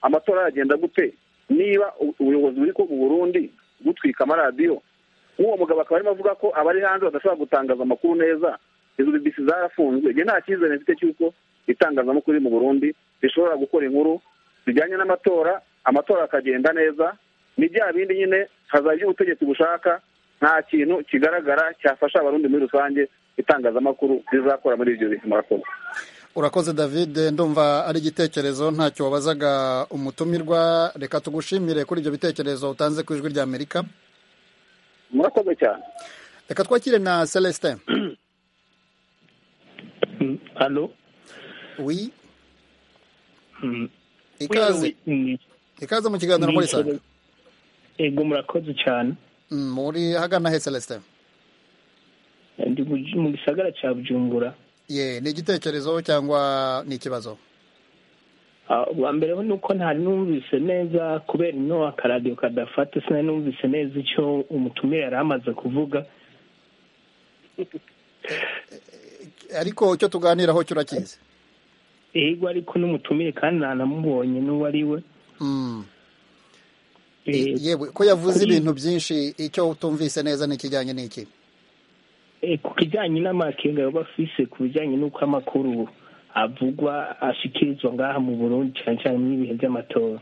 amatora yagenda gute niba u- ubuyobozi buri ko mu burundi butwika amaradiyo nk'uwo mugabo akaba arimo avuga ko abari hanze badashobora gutangaza amakuru neza izo bibisi zarafunzwe njye nta cyizere mfite cy'uko itangazamakuru riri mu burundi rishobora gukora inkuru zijyanye n'amatora amatora akagenda neza ni bya bindi nyine hazajya ibyo ubutegetsi bushaka nta kintu kigaragara cyafasha abarundi muri rusange itangazamakuru rizakora muri ibyo bintu murakoze urakoze david ndumva ari igitekerezo ntacyo wabazaga umutumirwa reka tugushimire kuri ibyo bitekerezo utanze ku ijwi ry'amerika murakoze cyane reka twakire na celestin alo wi ikaze ikaze mu kiganiro muri sanga ego murakoze cyane Mm, muri hagana he celestin ndi mu- mu gisagara cya bujumbura ye ni igitekerezo cyangwa ni ikibazo Ah, ubwa mbere ho ni uko ntari numvise neza kubera ino akaradiyo kadafata sinari numvise neza icyo umutumire yari amaze kuvuga ariko icyo tuganiraho cyo urakizi ego ariko n'umutumire kandi ntanamubonye n'uwo ari we Mm. Eh, yewe ko yavuze kuri- ibintu byinshi icyo utumvise neza ni ikijyanye n'iki eh, ku kijyanye n'amakenga baba bafise ku bijyanye n'uko amakuru avugwa ashikirizwa ngaha mu burundi cyane cyane n'ibihe by'amatora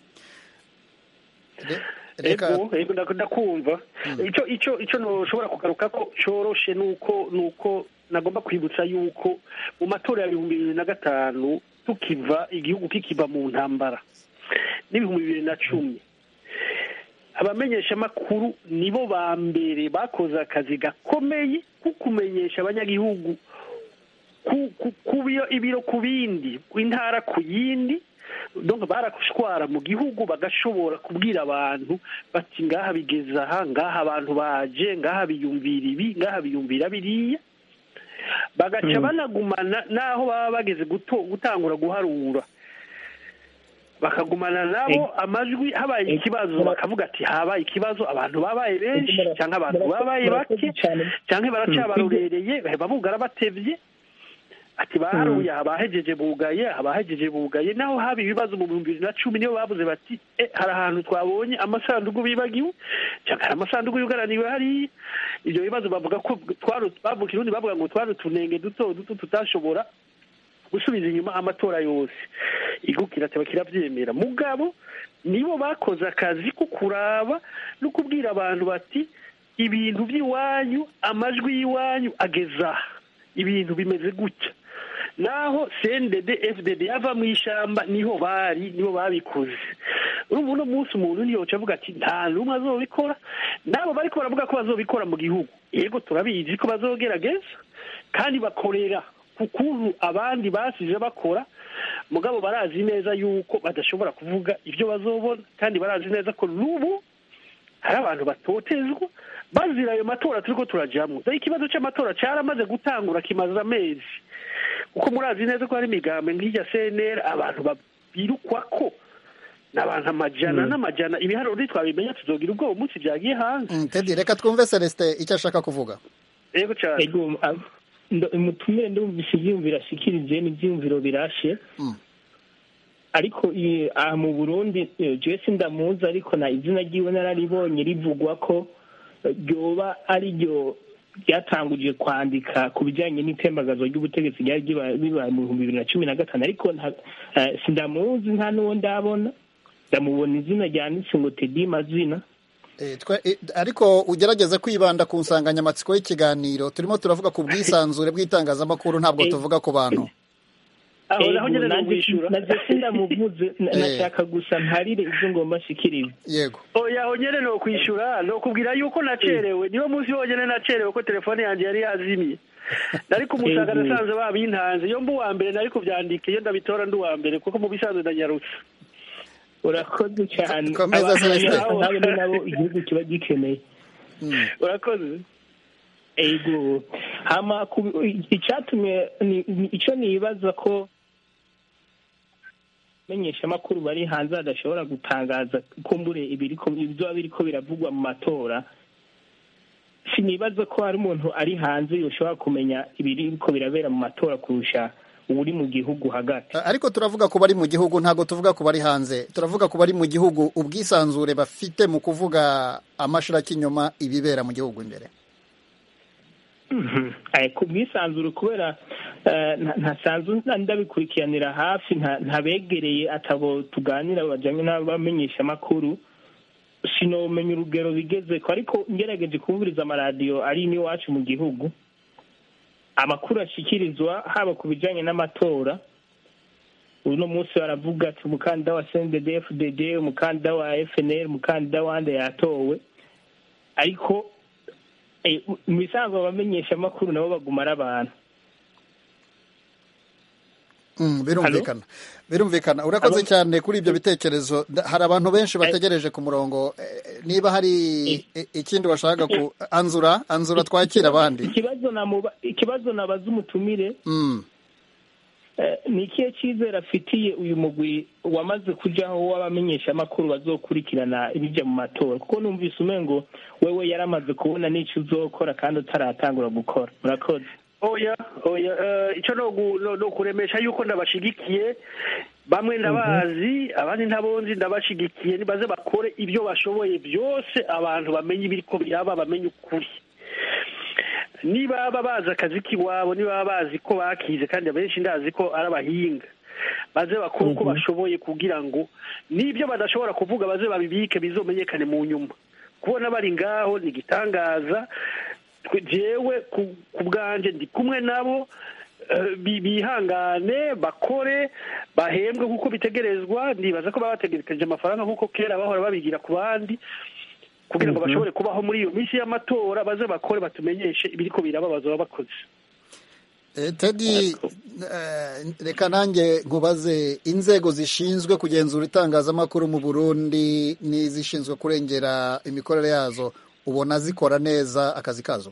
reka ego ego ndak- ndakumva icyo icyo icyo ntushobora kugaruka ko cyoroshe nuko nuko nagomba kwibutsa yuko mu matora ya bihumbi bibiri na gatanu tukiva igihugu kikiva mu ntambara n'ibihumbi bibiri na cumi abamenyeshamakuru nibo ba mbere bakoze akazi gakomeye ko kumenyesha abanyagihugu ku- ku- ku biro- ibiro ku bindi intara ku yindi donc barashwara mu gihugu bagashobora kubwira abantu bati ngaha bigeze aha ngaha abantu baje ngaha biyumvira ibi ngaha biyumvira biriya bagaca banagumana n'aho baba bageze guto- gutangura guharura bakagumana nabo amajwi habaye ikibazo bakavuga ati habaye ikibazo abantu babaye benshi cyangwa abantu babaye bake cyangwa baracyabarorereye babugara batevye ati baharuye abahejeje bugaye abahejeje bugaye naho haba ibibazo mu bihumbi bibiri na cumi nibo bavuze bati e hari ahantu twabonye amasanduku bibagiwe cyangwa hari amasanduku yugaraniwe hariya ibyo bibazo bavuga ko twari bavuga irundi bavuga ngo twari utunenge duto duto tutashobora gusubiza inyuma amatora yose igihugu kirateba kirabyemera mugabo nibo bakoze akazi ko kuraba no kubwira abantu bati ibintu by'iwanyu amajwi y'iwanyu ageze aha ibintu bimeze gutya naho cndd fdd yava mu ishyamba niho bari nibo babikoze urumva uno munsi umuntu ntiyoca avuga ati nta n'umwe azobikora nabo bariko baravuga ko bazobikora mu gihugu yego turabizi ko bazogerageza kandi bakorera ku kuntu abandi basize bakora mugabo barazi neza yuko badashobora kuvuga ibyo bazobona kandi barazi neza ko n'ubu hari abantu batotezwa bazira ayo matora turiko turajamwo dore ikibazo c'amatora caramaze gutangura kimaze amezi kuko murazi neza ko hari imigambi nk'irya cnr abantu babirukwako ni abantu amajana n'amajana ibiharuro ntitwabimenya tuzogira ubwoba umunsi vyagiye hanze Mm, tedi reka twumve celestin icyo ashaka kuvuga yego cane ego ah, ndo- umutumire ndumvise ivyiyumviro ashikirije n'ivyiyumviro birashe Mm. ariko i- aha mu burundi eh, jewe sindamuzi ariko na izina ryiwe nararibonye rivugwa ko eh, ryoba ari ryo ryatanguje kwandika ku bijyanye n'itembagazo ry'ubutegetsi ryari riba- bibaye mu bihumbi bibiri na cumi na gatanu ariko nta- eh, sindamuzi nta n'uwo ndabona ndamubona izina ryanditse ngo tedi mazina Eh, twe- eh, ariko ugerageze kwibanda ku nsanganyamatsiko y'ikiganiro turimo turavuga ku bwisanzure bw'itangazamakuru ntabwo Eh. tuvuga ku bantu aho naho Ego, nyene nanjye nomwishura nanjye sindamuvuze na- Eh. nashaka gusa mparire ibyo ngomba nshikirize yego oya aho nyene nokwishura nokubwira yuko nacerewe niwo munsi wonyene nacerewe ko telefone yanjye yari yazimye nari kumusaga Ego. nasanze babintanze iyo mba uwa mbere nari kuvyandika iyo ndabitora ndi uwa mbere kuko mu bisanzwe ndanyarutse urakoze cyane Komeza, Abantu Celestin. nk'abo nk'abo ni nabo igihugu kiba gikeneye Mm. urakoze ego hama ku- icyatumye ni- ni- icyo nibaza ko menyeshamakuru bari hanze badashobora gutangaza kumbure ibiriko ibyoba biriko biravugwa mu matora sinibaza ko hari umuntu ari hanze yoshobora kumenya ibiriko birabera mu matora kurusha uri mu gihugu hagati ariko turavuga ku bari mu gihugu ntabwo tuvuga ku bari hanze turavuga ku bari mu gihugu ubwisanzure bafite mu kuvuga amashiraki inyuma ibibera mu gihugu imbere ku bwisanzure kubera ntasanzwe ndabikurikiranira hafi ntabegereye atabo tuganira bajyanye n'abamenyesha amakuru sinomenya urugero bigeze ko ariko ngerageje kumviriza amaradiyo ari n'iwacu mu gihugu amakuru ashyikirizwa haba ku bijyanye n'amatora uno munsi baravuga ati umukandida wa sendede fdd umukandida wa fnl umukandida wande yatowe ariko mu bisanzwe abamenyesha amakuru nabo baguma ari abantu birumvikana birumvikana urakoze cyane kuri ibyo bitekerezo hari abantu benshi bategereje ku murongo niba hari ikindi washaka ku anzura anzura twakira abandi ikibazo nabaza umutumire ni ikihe cyizere afitiye uyu mugwi wamaze kujyaho w'abamenyesha amakuru bazokurikirana ibijya mu matora kuko numvise umengo wewe yaramaze kubona n'icyo uzokora kandi utaratangura gukora murakoze oya oya icyo ni ukuremesha yuko ndabashigikiye bamwe ndabazi abandi ntabonzi ndabashigikiye nibaze bakore ibyo bashoboye byose abantu bamenye ibiri ko biraba bamenye ukuri niba bazi akazi k'iwabo niba bazi ko bakize kandi abenshi ndazi ko ari abahinga baze bakore uko bashoboye kugira ngo n'ibyo badashobora kuvuga baze babibike bizomenyekane mu nyuma kubona bari ngaho ni igitangaza jewe ku bwanjye ndi kumwe nabo bihangane bakore bahembwe kuko bitegerezwa ndibaza ko baba bategereje amafaranga nk'uko kera bahora babigira ku bandi kugira ngo bashobore kubaho muri iyo minsi y'amatora baze bakore batumenyeshe ibiri ko birababaza baba bakoze tedi reka nanjye nkubaze inzego zishinzwe kugenzura itangazamakuru mu burundi n'izishinzwe kurengera imikorere yazo ubona zikora neza akazi kazo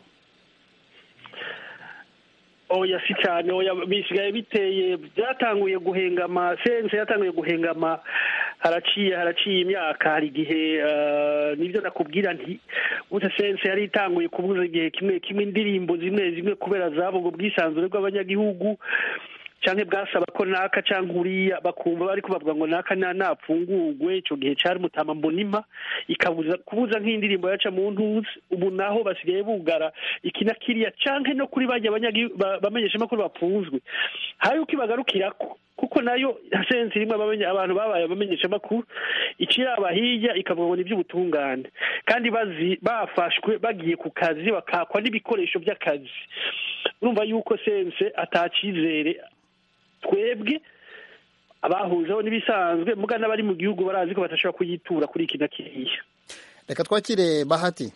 oya si cyane oya bisigaye biteye byatanguye guhengama sense yatanguye guhengama haraciye haraciye imyaka hari igihe nibyo nakubwira nti gute sense yari itanguye kubuza igihe kimwe kimwe indirimbo zimwe zimwe kubera zabo ubwo bwisanzure bw'abanyagihugu cyangwa bwasaba ko naka cyangwa uriya bakumva bari kubavuga ngo naka napfungurwe icyo gihe cyari mutama mbonima ikabuza kubuza nk'indirimbo yaca mu ntuzi ubu naho basigaye bugara iki na kiriya cyangwa no kuri bajya bamenyesha amakuru bapfunzwe hari uko ibagarukira ko kuko nayo sensi rimwe abantu babaye abamenyesha amakuru ikiraba hirya ikavuga ngo ni iby'ubutungane kandi bafashwe bagiye ku kazi bakakwa n'ibikoresho by'akazi urumva yuko sense atacyizere twebwe abahujeho n'ibisanzwe muga n'abari mu gihugu barazi ko badashobora kuyitura kuri iki na kiriya reka twakire bahati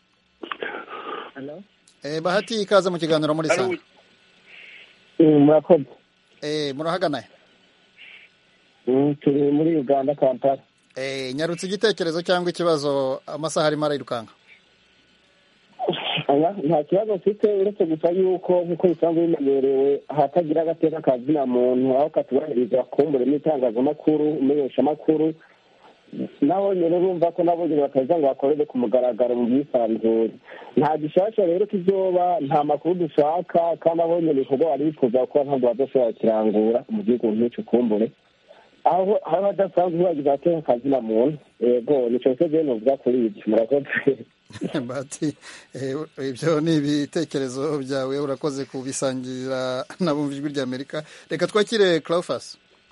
bahati ikaze mu kiganiro muri sanga murakoze murahagana turi muri uganda kampala nyarutse igitekerezo cyangwa ikibazo amasaha arimo arirukanka nta kibazo mfite uretse gusa yuko nk'uko bisanzwe bimenyerewe ahatagira agateka kazina muntu aho katubahiriza kumbure n'itangazamakuru umenyeshamakuru naho nyine urumva ko nabo nyine bataza ngo bakorere ku mugaragaro mu bwisanzure nta gishasha rero kizoba nta makuru dushaka kandi abo nyine ibikorwa wari bifuza gukora ntabwo bazoshobora kirangura mu gihugu nk'icyo kumbure aho aho hadasanzwe bagize agateka kazina muntu yego nicyo cyo nuvuga kuri ibyo murakoze bati ibyo ni ibitekerezo byawe urakoze kubisangira n'abumva ijwi ry'amerika reka twakire claufas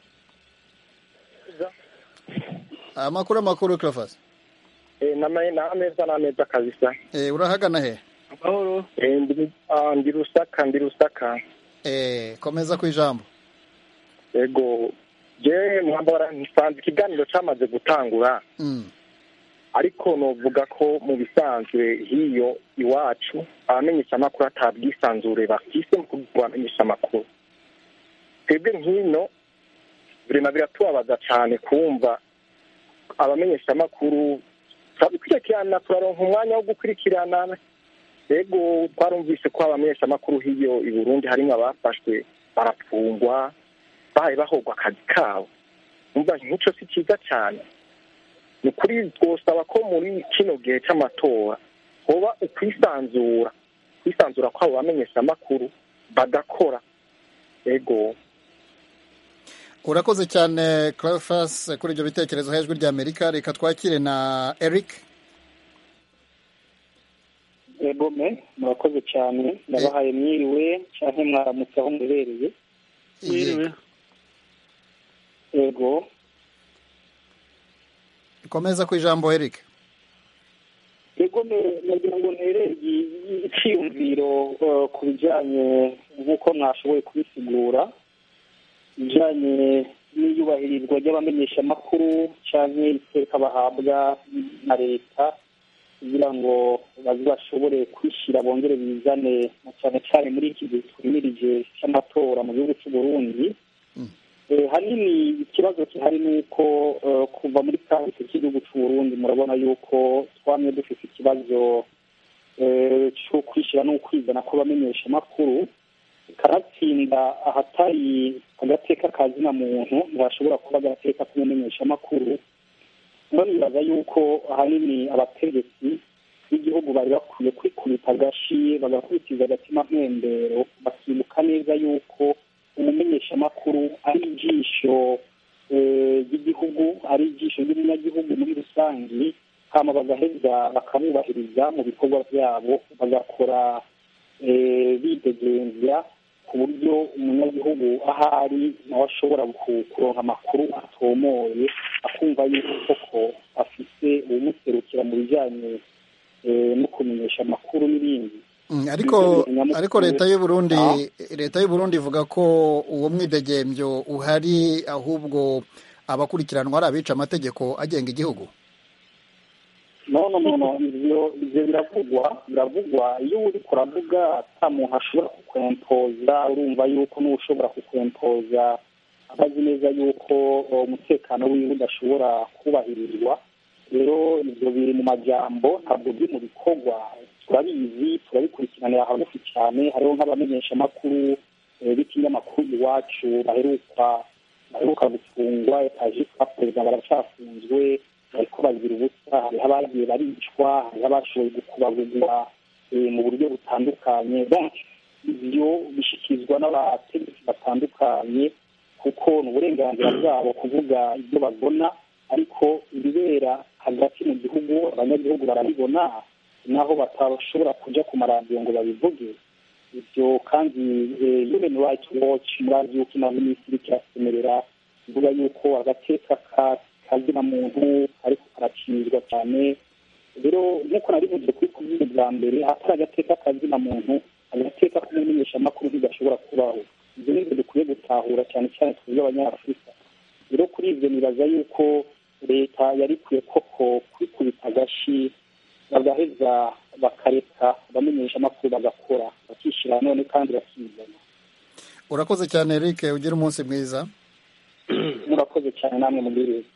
amakuru amakuru claufas ni ameza ni ameza kabisa urahagana he amahoro ndi rusaka ndi rusaka komeza ku ijambo yego jewe mwambara nsanze ikiganiro cyamaze gutangura ariko novuga ko mu bisanzwe hiyo iwacu abamenyesha amakuru atabwisanzure bafise mu kugira abamenyesha amakuru twebwe nk'ino birema biratubabaza cyane kumva abamenyesha amakuru turabikurikirana turaronka umwanya wo gukurikirana rego twarumvise ko abamenyesha amakuru hiyo i burundi harimo abafashwe barafungwa bahaye bahogwa akazi kabo umva nk'icyo si cyiza cyane ni ukuri twosaba ko muri kino gihe cy'amatora hoba ukwisanzura kwisanzura kw'abo bamenyesha amakuru bagakora ego urakoze cyane clarifas kuri ibyo bitekerezo hejuru ry'amerika reka twakire na eric egome murakoze cyane ndabahaye mwiriwe cyangwa mwaramutse aho muherereye mwiriwe yego komeza ku ijambo eric yego nagira ngo ntere icyiyumviro ku bijyanye nk'uko mwashoboye kubisigura bijyanye n'iyubahirizwa ry'abamenyeshamakuru cyangwa iteka bahabwa na leta kugira ngo bazashobore kwishyira bongere bizane cyane cyane muri iki gihe twimirije cy'amatora mu gihugu cy'u Burundi hanini ikibazo gihari ni uko kuva muri kahise k'igihugu cy'u Burundi murabona yuko twamye dufite ikibazo cyo kwishyira no kwizana kw'abamenyesha amakuru kanatsinda ahatari agateka ka zina muntu ntihashobora kuba agateka k'umumenyesha amakuru none bibaza yuko ahanini abategetsi b'igihugu bari bakwiye kwikubita agashi bagakurikiza agatima mpembero bakibuka neza yuko umumenyeshamakuru ari ijisho ry'igihugu ari ijisho ry'umunyagihugu muri rusange hama bagaheza bakabubahiriza mu bikorwa byabo bagakora bidegembya ku buryo umunyagihugu aho ari nawe ashobora kuronka amakuru atomoye akumva yuko koko afite uwumuserukira mu bijyanye no kumenyesha amakuru n'ibindi ariko ariko leta y'u Burundi leta y'u Burundi ivuga ko uwo mwidegembyo uhari ahubwo abakurikiranwa ari abica amategeko agenga igihugu no no no no ibyo ibyo biravugwa biravugwa iyo uri kuravuga ata muntu ashobora kukwempoza urumva yuko n'ushobora kukwempoza abazi neza yuko umutekano wiwe udashobora kubahirizwa rero ibyo biri mu majambo ntabwo biri mu bikorwa turabizi turabikurikiranira hagufi cyane hariho nk'abamenyeshamakuru b'ikinyamakuru iwacu baheruka baheruka gufungwa etaje perezida baracyafunzwe bariko bazira ubusa hariho abagiye baricwa hariho abashoboye gukubagurwa mu buryo butandukanye ibyo bishyikirizwa n'abategetsi batandukanye kuko ni uburenganzira bwabo kuvuga ibyo babona ariko ibibera hagati mu gihugu abanyagihugu barabibona naho batashobora kujya ku maradiyo ngo babivuge ibyo kandi human rights watch murazi yuko inaho minisitiri kirasemerera ivuga yuko agateka kazina muntu ariko karacirizwa cyane rero nk'uko narivuze kuri kuvuga bwa mbere atari agateka kazina muntu agateka k'umumenyeshamakuru ntigashobora kubaho ibyo ni ibyo dukwiye gutahura cyane cyane twebwe abanyafurika rero kuri ibyo nibaza yuko leta yari ikwiye koko kwikubita agashi bagaheza bakareka abamenyesha amakuru bagakora bakishyira none kandi bakizana urakoze cyane eric ugira umunsi mwiza murakoze cyane namwe mubwiriza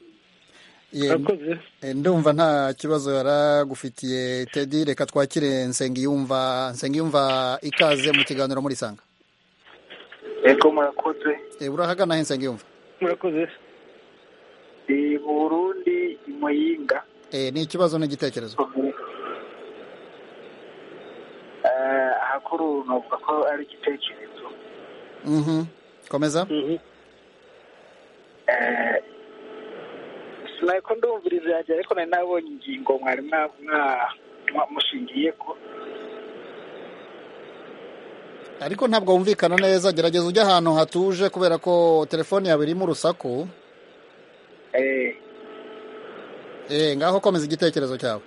ndumva nta kibazo yaragufitiye tedi reka twakire nsengiyumva nsengiyumva ikaze mu kiganiro muri sanga yego murakoze urahagana he nsengiyumva murakoze i burundi i muyinga ni ikibazo n'igitekerezo ahakuru navuga ko ari igitekerezo komeza sinaye ko ndumviriza yanjye ariko nari nabonye ingingo mwari mushingiye ko ariko ntabwo wumvikana neza gerageza ujye ahantu hatuje kubera ko telefone yawe irimo urusaku eh ngaho komeza igitekerezo cyawe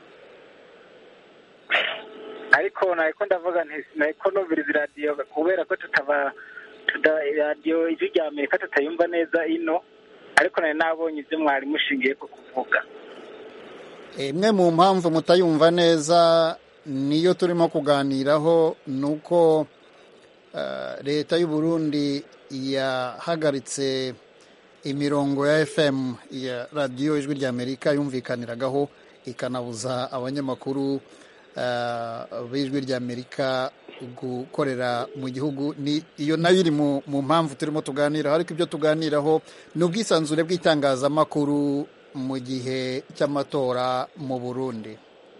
ariko ntabwo ndavuga ntabwo numviriza iradiyo kubera ko tutaba radiyo ijwi rya amerika tutayumva neza ino ariko nari nabonye ibyo mwari mushingiye ko kuvuga imwe mu mpamvu mutayumva neza niyo turimo kuganiraho ni uko leta y'u Burundi yahagaritse imirongo ya fm ya radiyo ijwi rya amerika yumvikaniragaho ikanabuza abanyamakuru b'ijwi rya amerika gukorera mu gihugu iyo nayo iri mu mpamvu turimo tuganiraho ariko ibyo tuganiraho ni ubwisanzure bw'itangazamakuru mu gihe cy'amatora mu burundi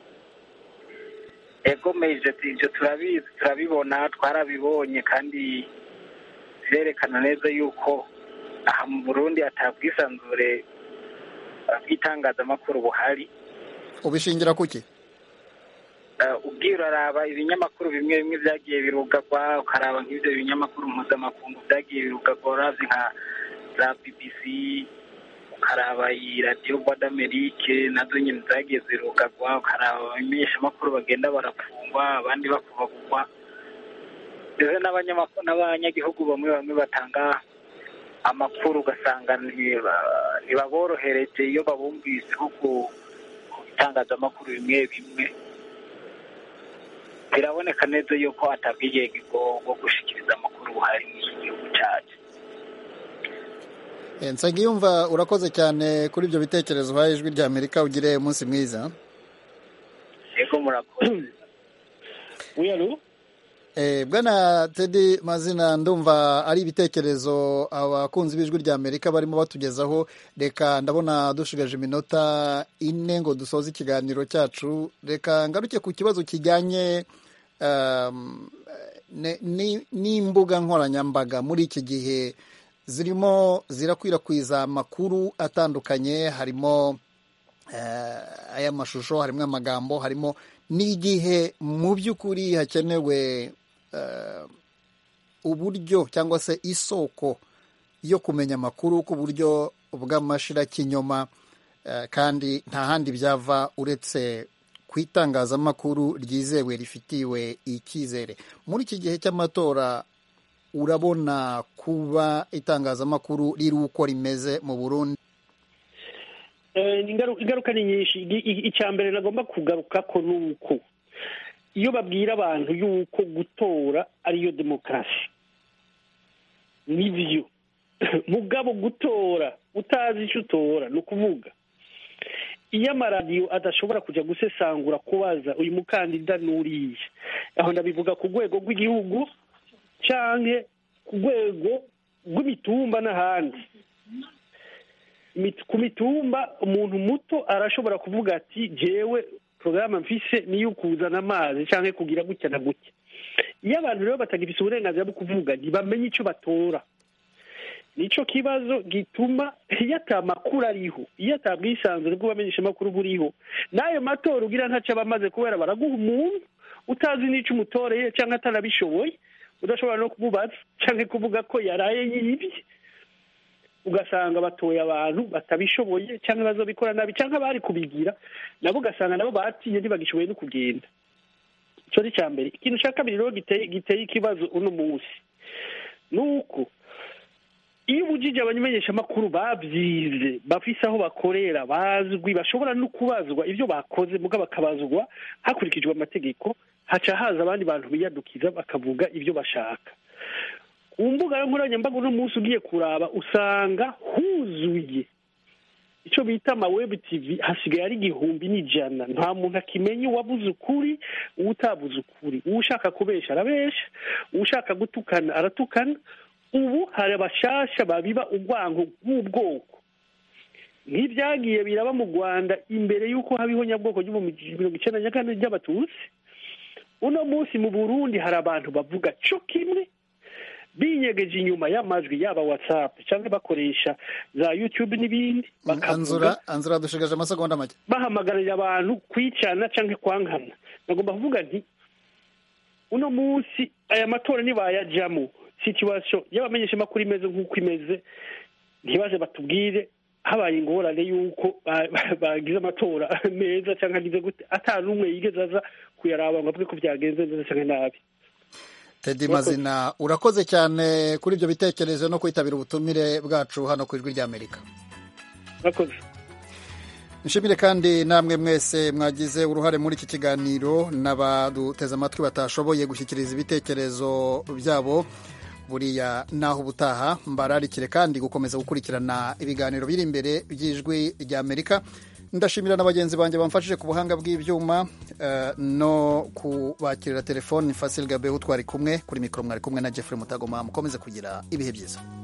ego meje ibyo turabizi turabibona twarabibonye kandi birerekana neza yuko aha mu burundi atabwisanzure bw'itangazamakuru buhari ubishingira kuki ubwiye uraraba ibinyamakuru bimwe bimwe byagiye birugagwa ukaraba nk'ibyo binyamakuru mpuzamakungu byagiye birugagwa urazi nka za bbc ukaraba iyi radiyo rwanda amerike nazo nyine zagiye zirugagwa ukaraba abamenyeshamakuru bagenda barafungwa abandi bakubagurwa ndetse n'abanyagihugu bamwe bamwe batanga amakuru ugasanga ntibaborohereje iyo babumvise nko ku bitangazamakuru bimwe bimwe biraboneka neza yuko atabwigenge bwo gushikiriza amakuru buhari mu gihugu cyacu nsengiyumva urakoze cyane kuri ibyo bitekerezo uhaye ijwi rya amerika ugire umunsi mwiza yego murakoze wiyaru bwana tedi mazina ndumva ari ibitekerezo abakunzi b'ijwi rya amerika barimo batugezaho reka ndabona dushigaje iminota ine ngo dusoze ikiganiro cyacu reka ngaruke ku kibazo kijyanye n'imbuga nkoranyambaga muri iki gihe zirimo zirakwirakwiza amakuru atandukanye harimo ay'amashusho harimo amagambo harimo n'igihe mu by'ukuri hakenewe uburyo cyangwa se isoko yo kumenya amakuru ku buryo bw'amashirakinyoma kandi nta handi byava uretse ku itangazamakuru ryizewe rifitiwe icyizere muri iki gihe cy'amatora urabona kuba itangazamakuru riri uko rimeze mu burundi ingaruka ni nyinshi icya mbere nagomba kugaruka ko ni uko iyo babwira abantu yuko gutora ariyo demokarasi nibyo mugabo gutora utazi icyo utora ni ukuvuga iyo amaradiyo adashobora kujya gusesangura kubaza uyu mukandida n'uriya aho ndabivuga ku rwego rw'igihugu cyangwa ku rwego rw'imitumba n'ahandi ku mitumba umuntu muto arashobora kuvuga ati jewe porogaramu mfise niyo kuzana amazi cyangwa kugira gutya na gutya iyo abantu rero batagifite uburenganzira bwo kuvuga ntibamenye icyo batora nicyo kibazo gituma iyo atamakuru ariho iyo atabwisanzure bw'abamenyeshamakuru buriho n'ayo matora ugira ntacyo aba amaze kubera baraguha umuntu utazi n'icyo umutoreye cyangwa atanabishoboye udashobora no kumubaza cyangwa kuvuga ko yaraye yibye ugasanga batoye abantu batabishoboye cyangwa bazobikora nabi cyangwa bari kubigira nabo ugasanga nabo batinye ntibagishoboye no kugenda icyo ni icya mbere ikintu cya kabiri rero giteye ikibazo uno munsi ni uko iyo ubujije abamenyeshamakuru babyize bafise aho bakorera bazwi bashobora no kubazwa ibyo bakoze muga bakabazwa hakurikijwe amategeko haca haza abandi bantu biyadukiza bakavuga ibyo bashaka ku mbuga nkoranyambaga uno munsi ugiye kuraba usanga huzuye icyo bita amawebu tivi hasigaye ari igihumbi n'ijana nta muntu akimenya uwabuze ukuri uwutabuze ukuri uwushaka kubesha arabesha uwushaka gutukana aratukana ubu hari abashasha babiba urwango rw'ubwoko nk'ibyagiye biraba mu rwanda imbere y'uko habaho nyabwoko mirongo icyenda na kane ry'abatutsi uno munsi mu burundi hari abantu bavuga cyo kimwe binyegeje inyuma y'amajwi yaba watsapu cyangwa bakoresha za yutube n'ibindi anzura anzura dushigaje amasegonda make bahamagarira abantu kwicana cyangwa kwankana nagomba kuvuga nti uno munsi aya matora nibayajyamo situwasiyo y'abamenyeshamakuru imeze nk'uko imeze ntibaze batubwire habaye ingorane y'uko bagize amatora meza cyangwa agize gute atanu n'umwe yigeze aza kuyaraba ngo avuge ko byagenze neza cyangwa nabi tedi mazina urakoze cyane kuri ibyo bitekerezo no kwitabira ubutumire bwacu hano ku ijwi ry'amerika urakoze nshimire kandi namwe mwese mwagize uruhare muri iki kiganiro n'abaduteze amatwi batashoboye gushyikiriza ibitekerezo byabo buriya naho ubutaha mbararikire kandi gukomeza gukurikirana ibiganiro biri imbere by'ijwi ry'amerika ndashimira na bagenzi banjye bamfashije ku buhanga bw'ibyuma no kubakirira telefoni fasil gabeho twari kumwe kuri mikoro mwari kumwe na jeffrey mutagoma mukomeze kugira ibihe byiza